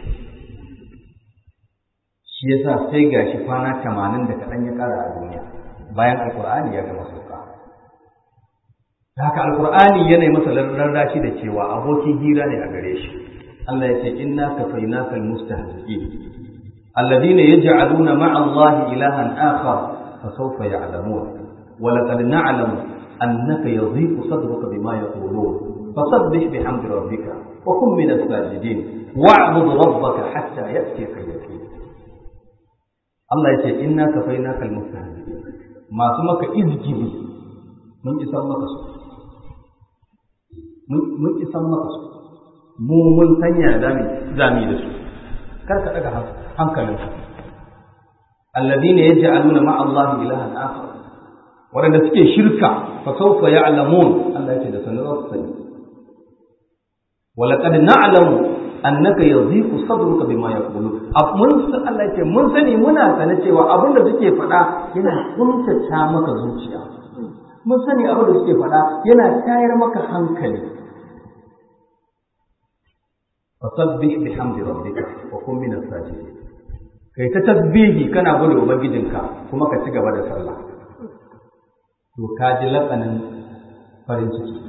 shi yasa sai gashi kwana tamanin da kaɗan ya ƙara a duniya bayan alkur'ani ya gama sauka da haka alkur'ani yana yi masa rarrashi da cewa abokin hira ne a gare shi Allah ya ce inna kafainaka almustahzi'in alladhina yaj'aluna ma'a Allahi ilahan akhar fa sawfa ya'lamun wa laqad na'lamu annaka yadhiqu sadruka bima yaqulun fasabbih bihamdi rabbika wa kun min as-sajidin wa'bud rabbaka hatta ya'tiyaka al-yaqin Allah ya ce inna kafainaka almustahzi'in masu maka izgibi mun isan maka su mun isan maka su mu mun sanya zami zami da su kar ka daga hankalinka alladhina yaj'aluna ma'a Allah ilahan akhar wanda suke shirka fa sawfa ya'lamun Allah ya ce da sanin su sani ولقد نعلم annaka yadhiqu sadruka bima yaqulun mun Allah ya ce mun sani muna sane cewa abin da suke faɗa yana kuntata maka zuciya mun sani abin da suke faɗa yana tayar maka hankali fasabbih bihamdi rabbika wa kun min as-sajidin kai ta tasbihi kana gode ubangijinka kuma ka ci gaba da sallah to ka ji lakanin farin ciki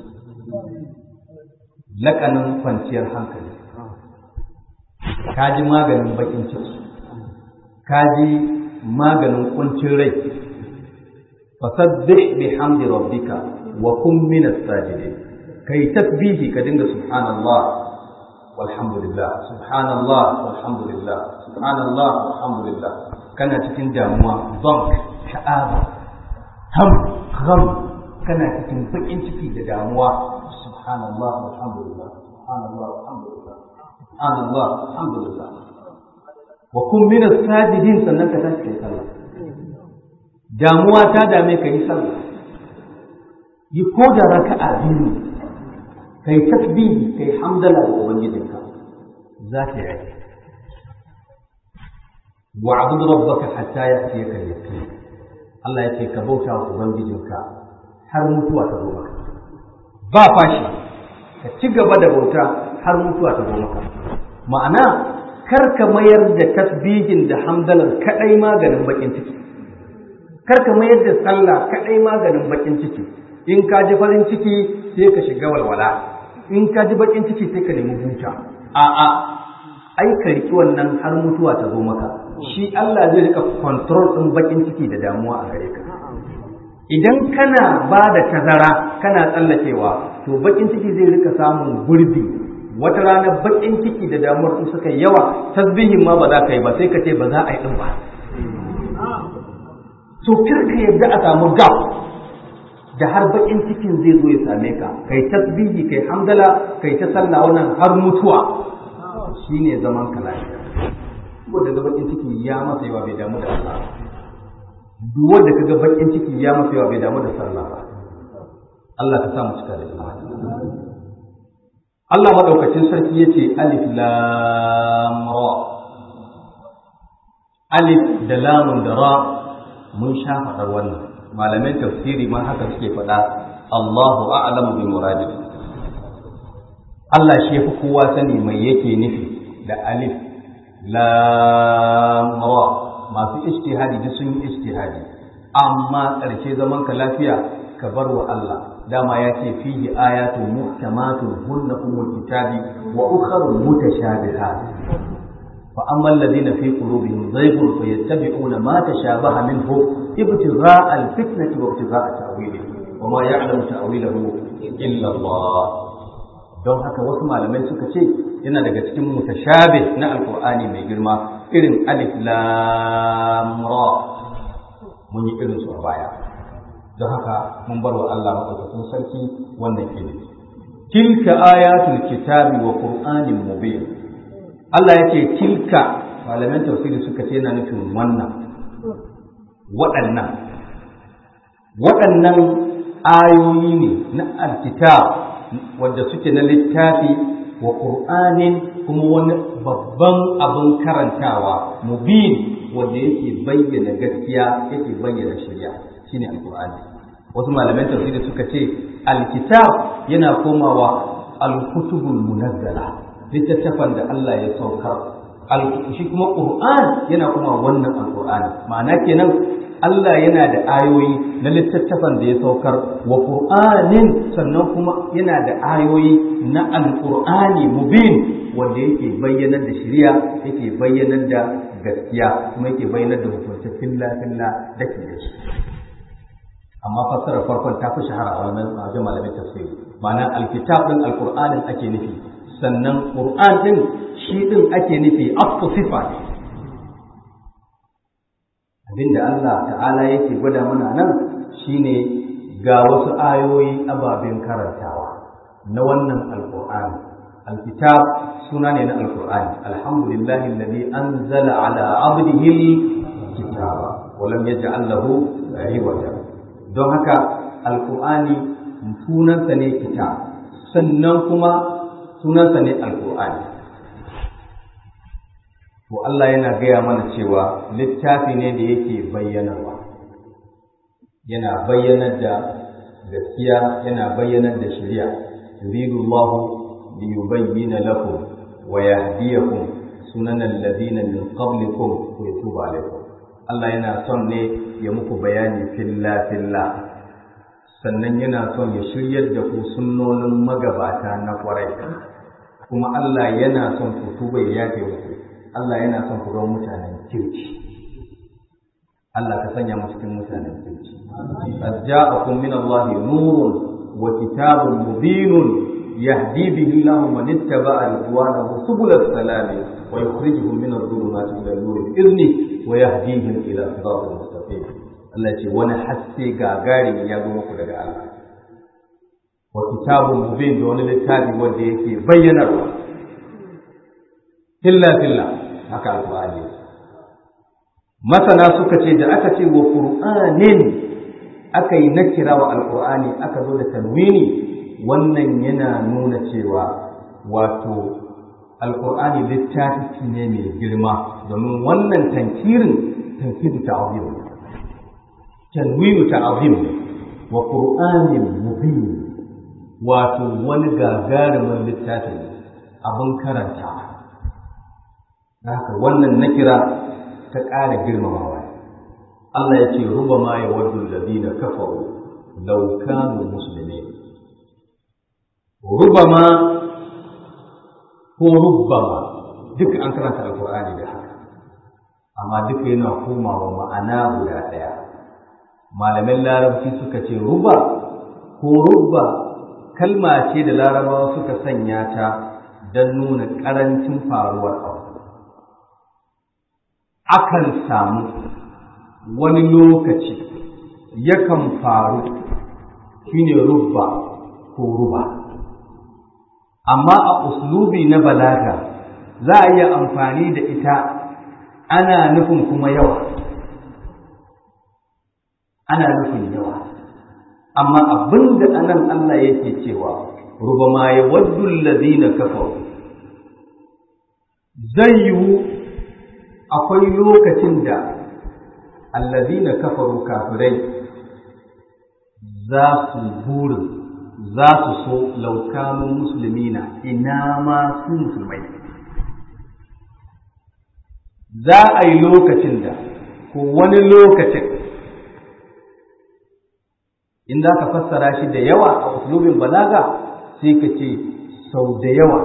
lakanin kwanciyar hankali ka ji maganin bakin ciki ka ji maganin kuncin rai fasabbih bihamdi rabbika wa kun min as-sajidin kai tasbihi ka dinga subhanallah walhamdulillah subhanallah walhamdulillah subhanallah walhamdulillah kana cikin damuwa bank sha'aba ham gham kana cikin bakin ciki da damuwa subhanallah alhamdulillah subhanallah alhamdulillah subhanallah alhamdulillah wa kun min as-sajidin sannan ka tashi kai sallah damuwa ta dame ka yi sallah yi ko da raka'a biyu kai tasbihi kai hamdala ga ubangijinka za ta yi wa'bud rabbaka hatta ya'tiyaka al-yaqin Allah ya ce ka bauta wa ubangijinka har mutuwa ta zo maka ba fashi ka ci gaba da bauta har mutuwa ta zo maka ma'ana kar ka mayar da tasbihin da hamdalar kadai maganin bakin ciki kar ka mayar da sallah kadai maganin bakin ciki in ka ji farin ciki sai ka shiga walwala in ka ji bakin ciki sai ka nemi huta a'a ai ka riki wannan har mutuwa ta zo maka shi Allah zai rika control din bakin ciki da damuwa a gare ka idan kana ba da tazara kana tsallakewa to bakin ciki zai rika samun gurbi wata rana bakin ciki da damuwar su suka yawa tasbihin ma ba za ka yi ba sai ka ce ba za a yi din ba so kar ka yadda a samu gap da har bakin cikin zai zo ya same ka kai tasbihi kai hamdala kai ta sallah wannan har mutuwa shine zaman ka lafiya wanda ga bakin ciki ya masa yawa bai damu da Allah duk wanda kaga bakin ciki ya masa yawa bai damu da sallah ba Allah ka sa mu cika da imani Allah madaukakin sarki yace alif lam ra alif da lamun da ra mun sha faɗar wannan malaman tafsiri ma haka suke faɗa Allahu a'lamu bi muradi Allah shi yafi kowa sani mai yake nufi da alif lam ra masu ijtihadi duk sun yi ijtihadi amma ƙarshe zaman ka lafiya ka bar wa Allah dama ya ce fihi ayatun muhkamatun hunna umul kitabi wa ukharu mutashabihat fa amma alladhina fi qulubihim zayghun fayattabi'una ma tashabaha minhu ibtigha'a al-fitnati wa ibtigha'a ta'wilihi wa ma ya'lamu ta'wilahu illa Allah don haka wasu malamai suka ce yana daga cikin mutashabih na alqur'ani mai girma irin alif lam ra mun yi irin su a baya don haka mun bar wa Allah madaukakin sarki wannan ilimi tilka ayatul kitabi wa qur'anin mubin Allah yake tilka malaman tafsiri suka ce yana nufin wannan waɗannan waɗannan ayoyi ne na alkitab wanda suke na littafi wa qur'anin kuma wani babban abin karantawa mubin wanda yake bayyana gaskiya yake bayyana shari'a shine alqur'ani wasu malaman tafsiri suka ce alkitab yana komawa alkutubul munazzala littattafan da Allah ya saukar shi kuma qur'an yana kuma wannan alqur'ani ma'ana kenan Allah yana da ayoyi na littattafan da ya saukar wa qur'anin sannan kuma yana da ayoyi na alqur'ani mubin wanda yake bayyanar da shari'a yake bayyanar da gaskiya kuma yake bayyanar da hukunce filla filla dake da shi amma fassarar farkon ta fi shahara a wannan wajen malamin tafsiri ma'ana alkitab din alqur'anin ake nufi sannan qur'an din shi din ake nufi asfu sifa ne abinda Allah ta'ala yake gwada mana nan shine ga wasu ayoyi ababen karantawa na wannan alqur'ani alkitab suna ne na alqur'ani alhamdulillahi alladhi anzala ala abdihi kitaba wa lam yaj'al lahu iwaja don haka alkur'ani sunansa ne kitab sannan kuma sunansa ne alkur'ani to Allah yana gaya mana cewa littafi ne da yake bayyanarwa yana bayyanar da gaskiya yana bayyanar da shari'a yuridu Allah li yubayyana lakum wa yahdiyakum sunanan ladina min qablikum wa yatuba alaykum Allah yana son ne ya muku bayani filla filla sannan yana son ya shiryar da ku sunnonin magabata na kwarai kuma Allah yana son ku tuba ya yafe muku Allah yana son ku zama mutanen kirki Allah ka sanya mu cikin mutanen kirki qad ja'akum min Allah nurun wa kitabun mubinun yahdi bihi Allah man ittaba'a ridwanahu subul salam wa yukhrijuhum min adh-dhulumati ila an-nur bi idhni wa yahdihim ila siratal mustaqim Allah ce wani haske gagari ya zo muku daga Allah wa kitabun mubin da wani littafi wanda yake bayyanarwa filla filla haka alqur'ani masana suka ce da aka ce wa qur'anin aka yi nakira wa alqur'ani aka zo da tanwini wannan yana nuna cewa wato alqur'ani littafi ne mai girma domin wannan tankirin tankiru ta'zim tanwinu ta'zim wa qur'anin mubin wato wani gagarumin littafi abin karanta haka wannan nakira ta ƙara girmamawa Allah ya ce ruba ma ya waddu alladhina kafaru law kanu muslimin ruba ma ko rubbama duka an karanta alqur'ani da haka amma duka yana komawa ma'ana guda ɗaya malamin larabci suka ce ruba ko rubba kalma ce da larabawa suka sanya ta don nuna ƙarancin faruwar abu akan samu wani lokaci yakan faru shine rubba ko ruba amma a uslubi na balaga za a iya amfani da ita ana nufin kuma yawa ana nufin yawa amma abinda anan Allah yake cewa rubama ya waddu allazina kafaru zai yiwu akwai lokacin da allazina kafaru kafirai za su burin za su so laukanu musulmina ina ma su musulmai za a yi lokacin da ko wani lokacin in za ka fassara shi da yawa a uslubin balaga sai ka ce sau da yawa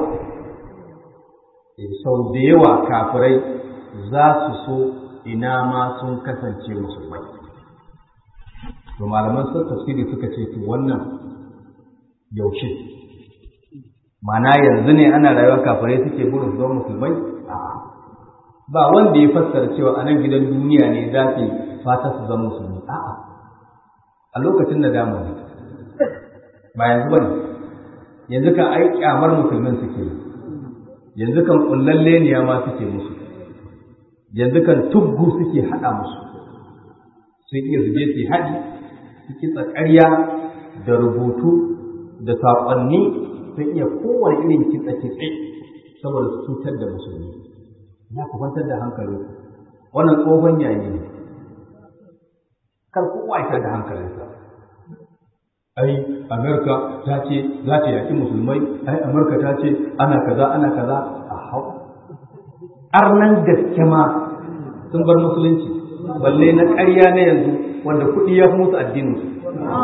sau da yawa kafirai za su so ina ma sun kasance musulmai to malaman sun tafsiri suka ce to wannan yaushe mana yanzu ne ana rayuwar kafirai suke burin su zama musulmai ba wanda ya fassara cewa a nan gidan duniya ne za su fata su zama musulmi a'a a lokacin da damu ne ba yanzu ba ne yanzu kan ai kyamar musulmin suke yi yanzu kan kullalle ne ma suke musu yanzu kan tuggu suke haɗa musu sun iya zuje su haɗi su kitsa ƙarya da rubutu da saƙonni sun iya kowane irin kitsa kitse saboda su cutar da musulmi ya ku kwantar da hankali wannan tsohon yayi ne kar kowa ya da hankalinsa ai amerika ta ce za ta yaƙi musulmai ai amerika ta ce ana kaza ana kaza a hau arnan gaske ma sun bar musulunci balle na ƙarya na yanzu wanda kuɗi ya fi musu addinin su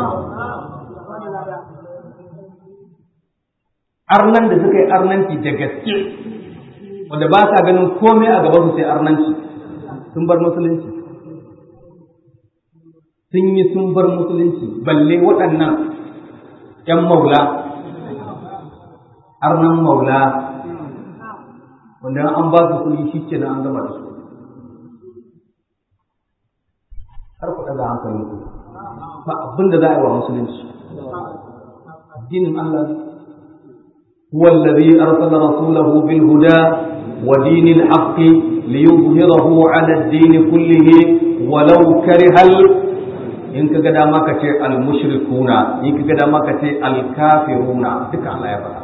arnan da suka yi arnanci da gaske wanda ba sa ganin komai a gaban su sai arnanci sun bar musulunci sun yi sun bar musulunci balle waɗannan ‘yan maula arnan maula wanda an ba su kuɗi shi ke an gama da su har ku ɗaga hankalin ku ba abin da za a yi wa musulunci addinin Allah هو الذي أرسل رسوله بالهدى ودين الحق ليظهره على الدين كله ولو كره in ka ga dama ka ce al-mushrikuna in ka ga dama ka ce al-kafiruna duka Allah ya faɗa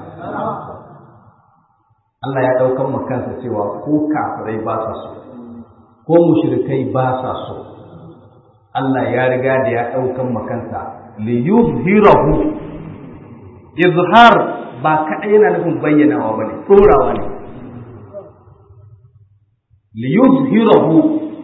Allah ya ɗaukan mu kansa cewa ko kafirai ba sa so ko mushrikai ba sa so Allah ya riga da ya ɗaukan mu kansa li yuzhirahu izhar ba kaɗai yana nufin bayyanawa bane tsorawa ne li yuzhirahu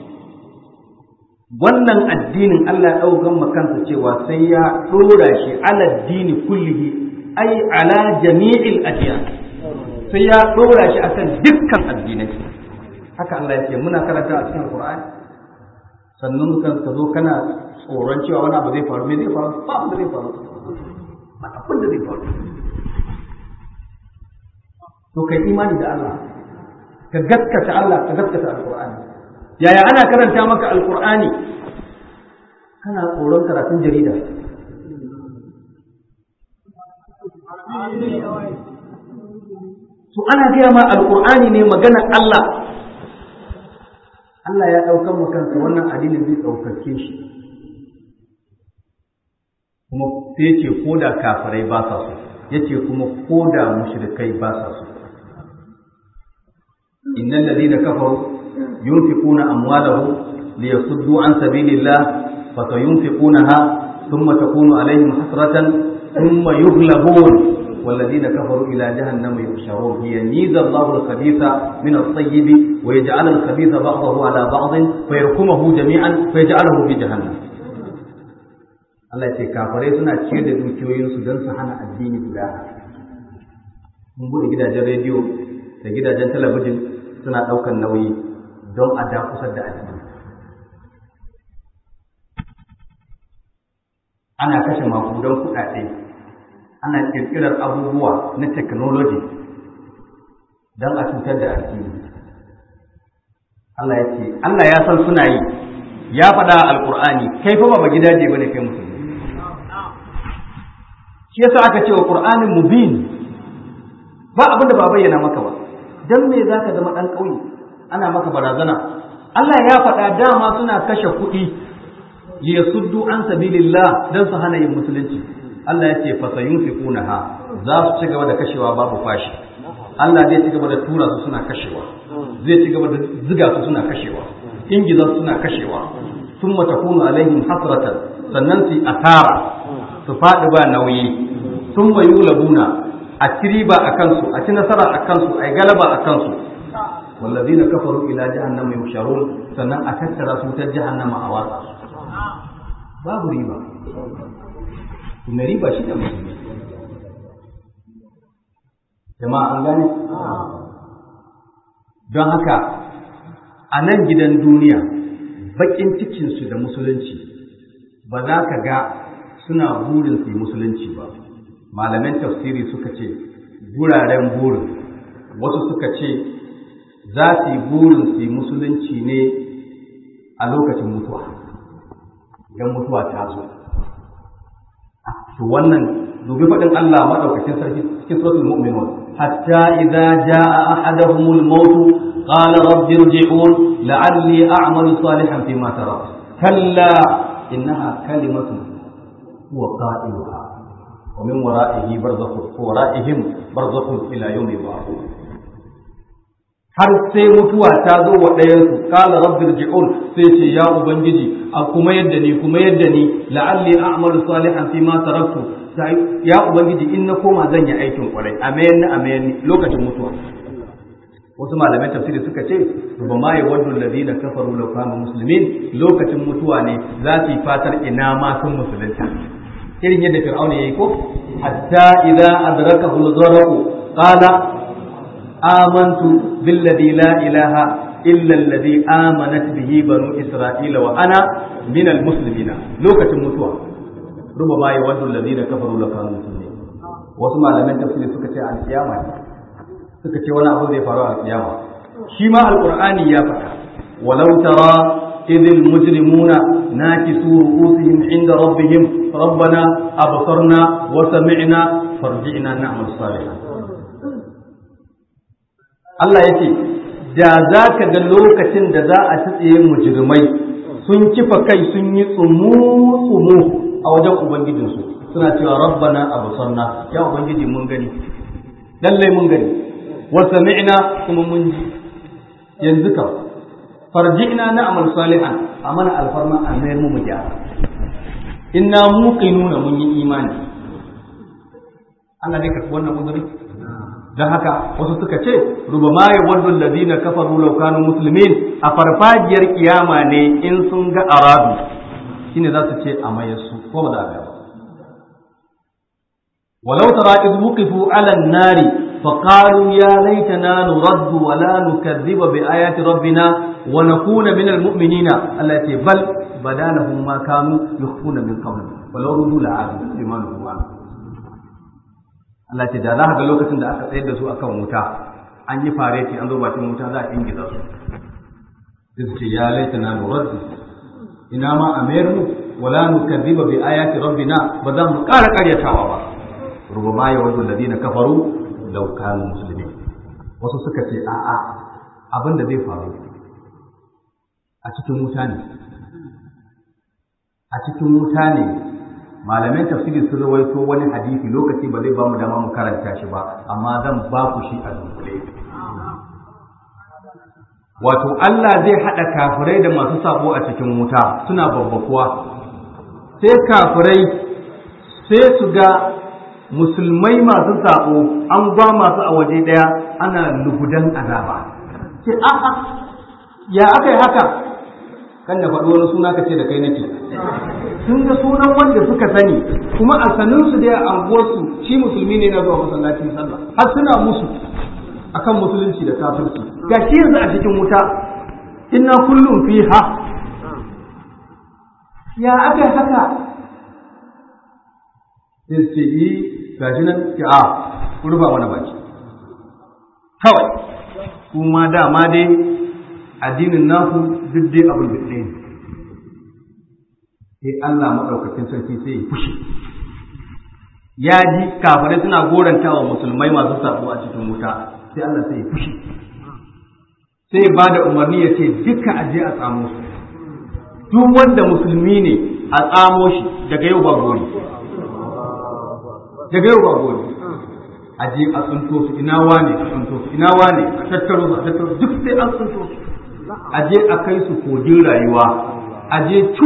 wannan addinin Allah ya ɗaukan makansa cewa sai ya ɗora shi ala dini kullihi ai ala jami'il adiyan sai ya ɗora shi akan dukkan addinai haka Allah ya ce muna karanta a cikin Qur'ani sannan ka zo kana tsoron cewa wani abu zai faru me zai faru ba abu zai faru ba abin da zai faru to kai imani da Allah ka gaskata Allah ka gaskata Al-Qur'ani yaya ana karanta maka alkur'ani kana tsoron karatun jarida to ana gaya ma alqur'ani ne maganar Allah Allah ya ɗaukar mu kansa wannan addinin zai ɗaukake shi kuma sai ce ko da kafirai ba sa so yace kuma ko da mushrikai ba sa so innal ladina kafaru yunfiquna amwalahum liyasuddu an sabilillah fasayunfiqunaha thumma takunu alaihim hasratan thumma yughlabun والذين كفروا إلى جهنم يحشرون هي ميز الله الخبيث من الطيب ويجعل الخبيث بعضه على بعض فيركمه جميعا فيجعله في جهنم Allah ce kafirai suna ciyar da dukiyoyinsu don su hana addini guda mun bude gidajen rediyo da gidajen talabijin suna ɗaukar nauyi don a dakusar da addini ana kashe makudan kuɗaɗe ana ƙirƙirar abubuwa na technology don a cutar da addini Allah ya ce Allah ya san suna yi ya faɗa alƙur'ani kai fa ba gidaje bane kai musulmi shi yasa aka ce wa qur'anin mubin ba abin da ba bayyana maka ba dan me zaka zama dan ƙauye ana maka barazana Allah ya faɗa dama suna kashe kuɗi liyasuddu an sabilillah dan su hana yin musulunci Allah ya ce fa sayunfiqunaha za su ci gaba da kashewa babu fashi Allah zai ci gaba da tura su suna kashewa zai ci gaba da ziga su suna kashewa ingiza su suna kashewa thumma takunu alaihim hasratan sannan su asara su faɗi ba nauyi thumma yulabuna a ci riba a kansu a ci nasara a kansu a yi galaba a kansu wallazina kafaru ila jahannama yusharun sannan a tattara su ta jahannama a watsa babu riba kuma riba shi da musulmi jama'a an gane don haka a nan gidan duniya bakin cikinsu da musulunci ba za ka ga suna burin su yi musulunci ba malaman tafsiri suka ce guraren burin wasu suka ce za su yi burin su yi musulunci ne a lokacin mutuwa idan mutuwa ta zo to wannan dubi faɗin Allah maɗaukacin sarki cikin suratul mu'minun hatta idza jaa ahaduhumul maut qala rabbi irji'un la'alli a'malu salihan fima tarak kalla innaha kalimatun huwa qailuha wa min wara'ihi barzakhun wa wara'ihim barzakhun ila yawmi yub'athun har sai mutuwa ta zo wa ɗayansu kala rabbi rji'un sai ce ya ubangiji a kuma yadda ni kuma yadda ni la'alli a'malu salihan fi ma taraktu ya ubangiji in na koma zan yi aikin kwarai a mayan ni a mayan ni lokacin mutuwa wasu malamai tafsiri suka ce ba ma ya waddu alladhina kafaru law kanu muslimin lokacin mutuwa ne za su yi fatar ina ma sun musulunta irin yadda fir'auna yayi ko hatta idza adrakahu al-gharq qala آمنت بالذي لا إله إلا الذي آمنت به بنو إسرائيل وأنا من المسلمين لوكة متوى ربما يود الذين كفروا لكانوا مسلمين wasu malaman tafsiri suka ce alkiyama ne suka ce wani abu zai faru alkiyama shi ma alqur'ani ya faɗa walau tara idil mujrimuna nakisu ru'usihim inda rabbihim rabbana absarna wa sami'na farji'na na'mal salihan Allah ya ce, Da za ka ga lokacin da za a tsitsiye mujirmai sun kifa kai sun yi tsumu-tsumu a wajen Ubangijinsu, suna cewa rabbana abu sanna, ya Ubangiji mun gani, lallai mun gani, wasa mi'ina kuma mun ji, yanzu ka, farji'na na amal salihan a mana alfarma a mayar mu gyara. Inna muqinuna mun yi imani. Allah ne karɓi wannan uzuri? don haka wasu suka ce rubama ya waddu alladhina kafaru law kanu muslimin a farfajiyar kiyama ne in sun ga arabu shine za su ce a maye su ko ba za a ga walau tara iz wuqifu ala an-nari فقالوا يا ليتنا نرد ولا نكذب بآيات ربنا ونكون من المؤمنين التي بل بدا لهم ما كانوا يخفون من قبل ولو ردوا لعادوا لما نهوا عنه Allah ce da za ka ga lokacin da aka tsayar da su akan wuta an yi fareti an zo bakin wuta za a ingiza su sai su ce ya laita na nuraddu ina ma a mayar mu wala nukazziba bi ayati rabbina ba za mu ƙara ƙaryatawa ba rubama yawaddu alladhina kafaru law kanu muslimin wasu suka ce a'a abin da zai faru a cikin wuta ne a cikin wuta ne malaman tafsiri sun rawaito wani hadisi lokaci ba zai ba mu dama mu karanta shi ba amma zan ba ku shi a dunkule wato Allah zai haɗa kafirai da masu sabo a cikin wuta suna babbakuwa sai kafirai sai su ga musulmai masu sabo an ba masu a waje ɗaya ana lugudan azaba ce a'a ya aka yi haka kan da faɗi wani suna ka ce da kai nake sun ga sunan wanda suka sani kuma a saninsu da a anguwarsu shi musulmi ne na zuwa masallacin sallah har suna musu akan musulunci da kafirci ga shi yanzu a cikin wuta inna kullum fiha ya aka haka sai su ce yi gashi nan ce a rufa mana baki kawai kuma dama dai addinin naku duk dai abin da ɗaya sai Allah maɗaukakin sarki sai ya fushi ya ji kafirai suna goranta wa musulmai masu sabo a cikin wuta sai Allah sai ya fushi sai ba da umarni ya ce duka aje a tsamo su duk wanda musulmi ne a tsamo shi daga yau ba gori daga yau ba gori aje a tsunto su ina wane a tsunto su ina wane a tattaro su a tattaro duk sai an tsunto su aje a kai su kogin rayuwa aje cu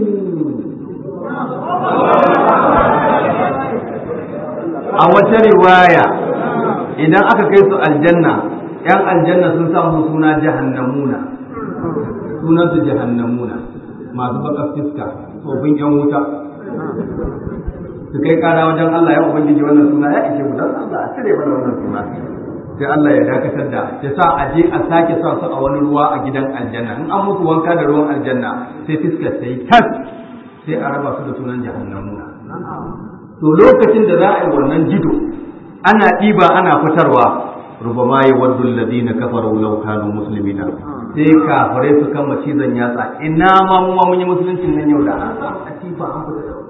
a wata riwaya idan aka kai su aljanna yan aljanna sun samu suna jahannamuna sunan su jahannamuna masu baka fiska tsofin yan wuta su kai kara wajen Allah ya ubangiji wannan suna ya ishe mu dan Allah a cire mana wannan suna sai Allah ya dakatar da ya sa a je a sake sa su a wani ruwa a gidan aljanna in an musu wanka da ruwan aljanna sai fiskar ta yi tas sai a raba su da sunan jahannamuna to lokacin da za a yi wannan jido ana ɗiba ana fitarwa rubama ya waddu alladhina kafaru law kanu muslimina sai kafirai su kama cizon yatsa ina ma mu ma mun yi musuluncin nan yau da an samu atifa an fita da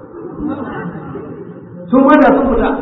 sun wanda sun fita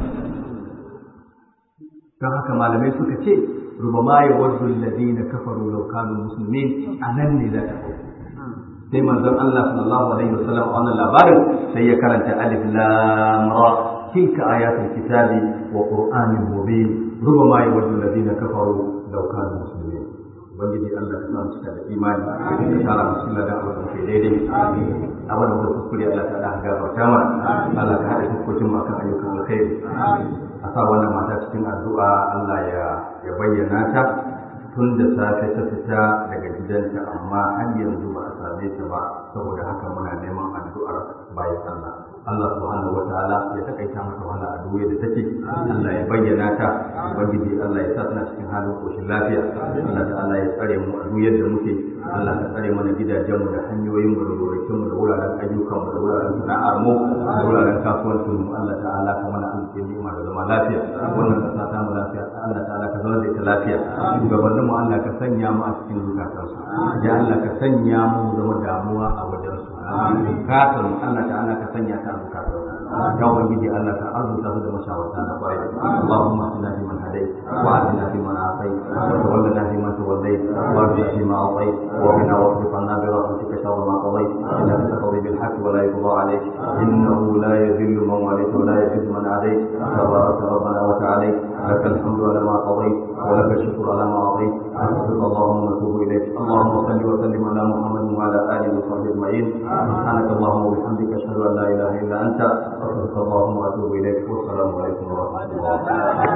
don haka malamai suka ce rubama ya waddu alladhina kafaru law kanu muslimin anan ne za ta sai manzon Allah sallallahu alaihi wasallam a wannan labarin sai ya karanta alif lam ra tilka ayatul kitabi wa qur'anin mubin rubama yawaddu alladhina kafaru law kanu muslimin ubangiji Allah ka samu cika da imani ka tara musu da abin da ke daidai abin da kuskure Allah ta da gafarta mana Allah ka hada fuskokin mu akan ayyukan alkhairi a sa wannan mata cikin addu'a Allah ya ya bayyana ta tun da safe ta fita daga gidanta amma har yanzu ba a same ta ba saboda haka muna neman addu'ar bayan Allah Allah subhanahu wa ta'ala ya takaita mata wahala a duniya da take Allah ya bayyana ta ubangiji Allah ya sa tana cikin halin koshin lafiya Allah ta'ala ya tsare mu a duniyar da muke Allah ka tsare mana gidajen mu da hanyoyin mu da gonakin mu da wuraren ayyukan mu da wuraren sana'ar mu da wuraren kasuwancin mu Allah ta'ala ka mana alƙin ni'ima da zama lafiya wannan kasa ta mu lafiya Allah ta'ala ka zama da ita lafiya shugabannin mu Allah ka sanya mu a cikin zukatansu ya Allah ka sanya mu zama damuwa a wajen su bukatar mu Allah ta'ala ka sanya ta a zukatansu ya ubangiji Allah ka arzuta su da mashawarta na kwarai Allahumma inna fi man hadayt wa atina fi man afayt wa tawallana fi man tawallayt wa arina fi ma atayt wa qina wasrif anna bi rahmatika sharra ma qadayt innaka taqdi bil haqq wa la yuqda alayk innahu la yadhillu man walayt wa la yadhillu man adayt tabarak rabbana wa ta'ala لك الحمد على ما قضيت ولك الشكر على ما اعطيت نستغفرك اللهم ونتوب اليك اللهم صل وسلم على محمد وعلى اله وصحبه اجمعين سبحانك اللهم وبحمدك اشهد ان لا اله الا انت استغفرك اللهم واتوب اليك والسلام عليكم ورحمه الله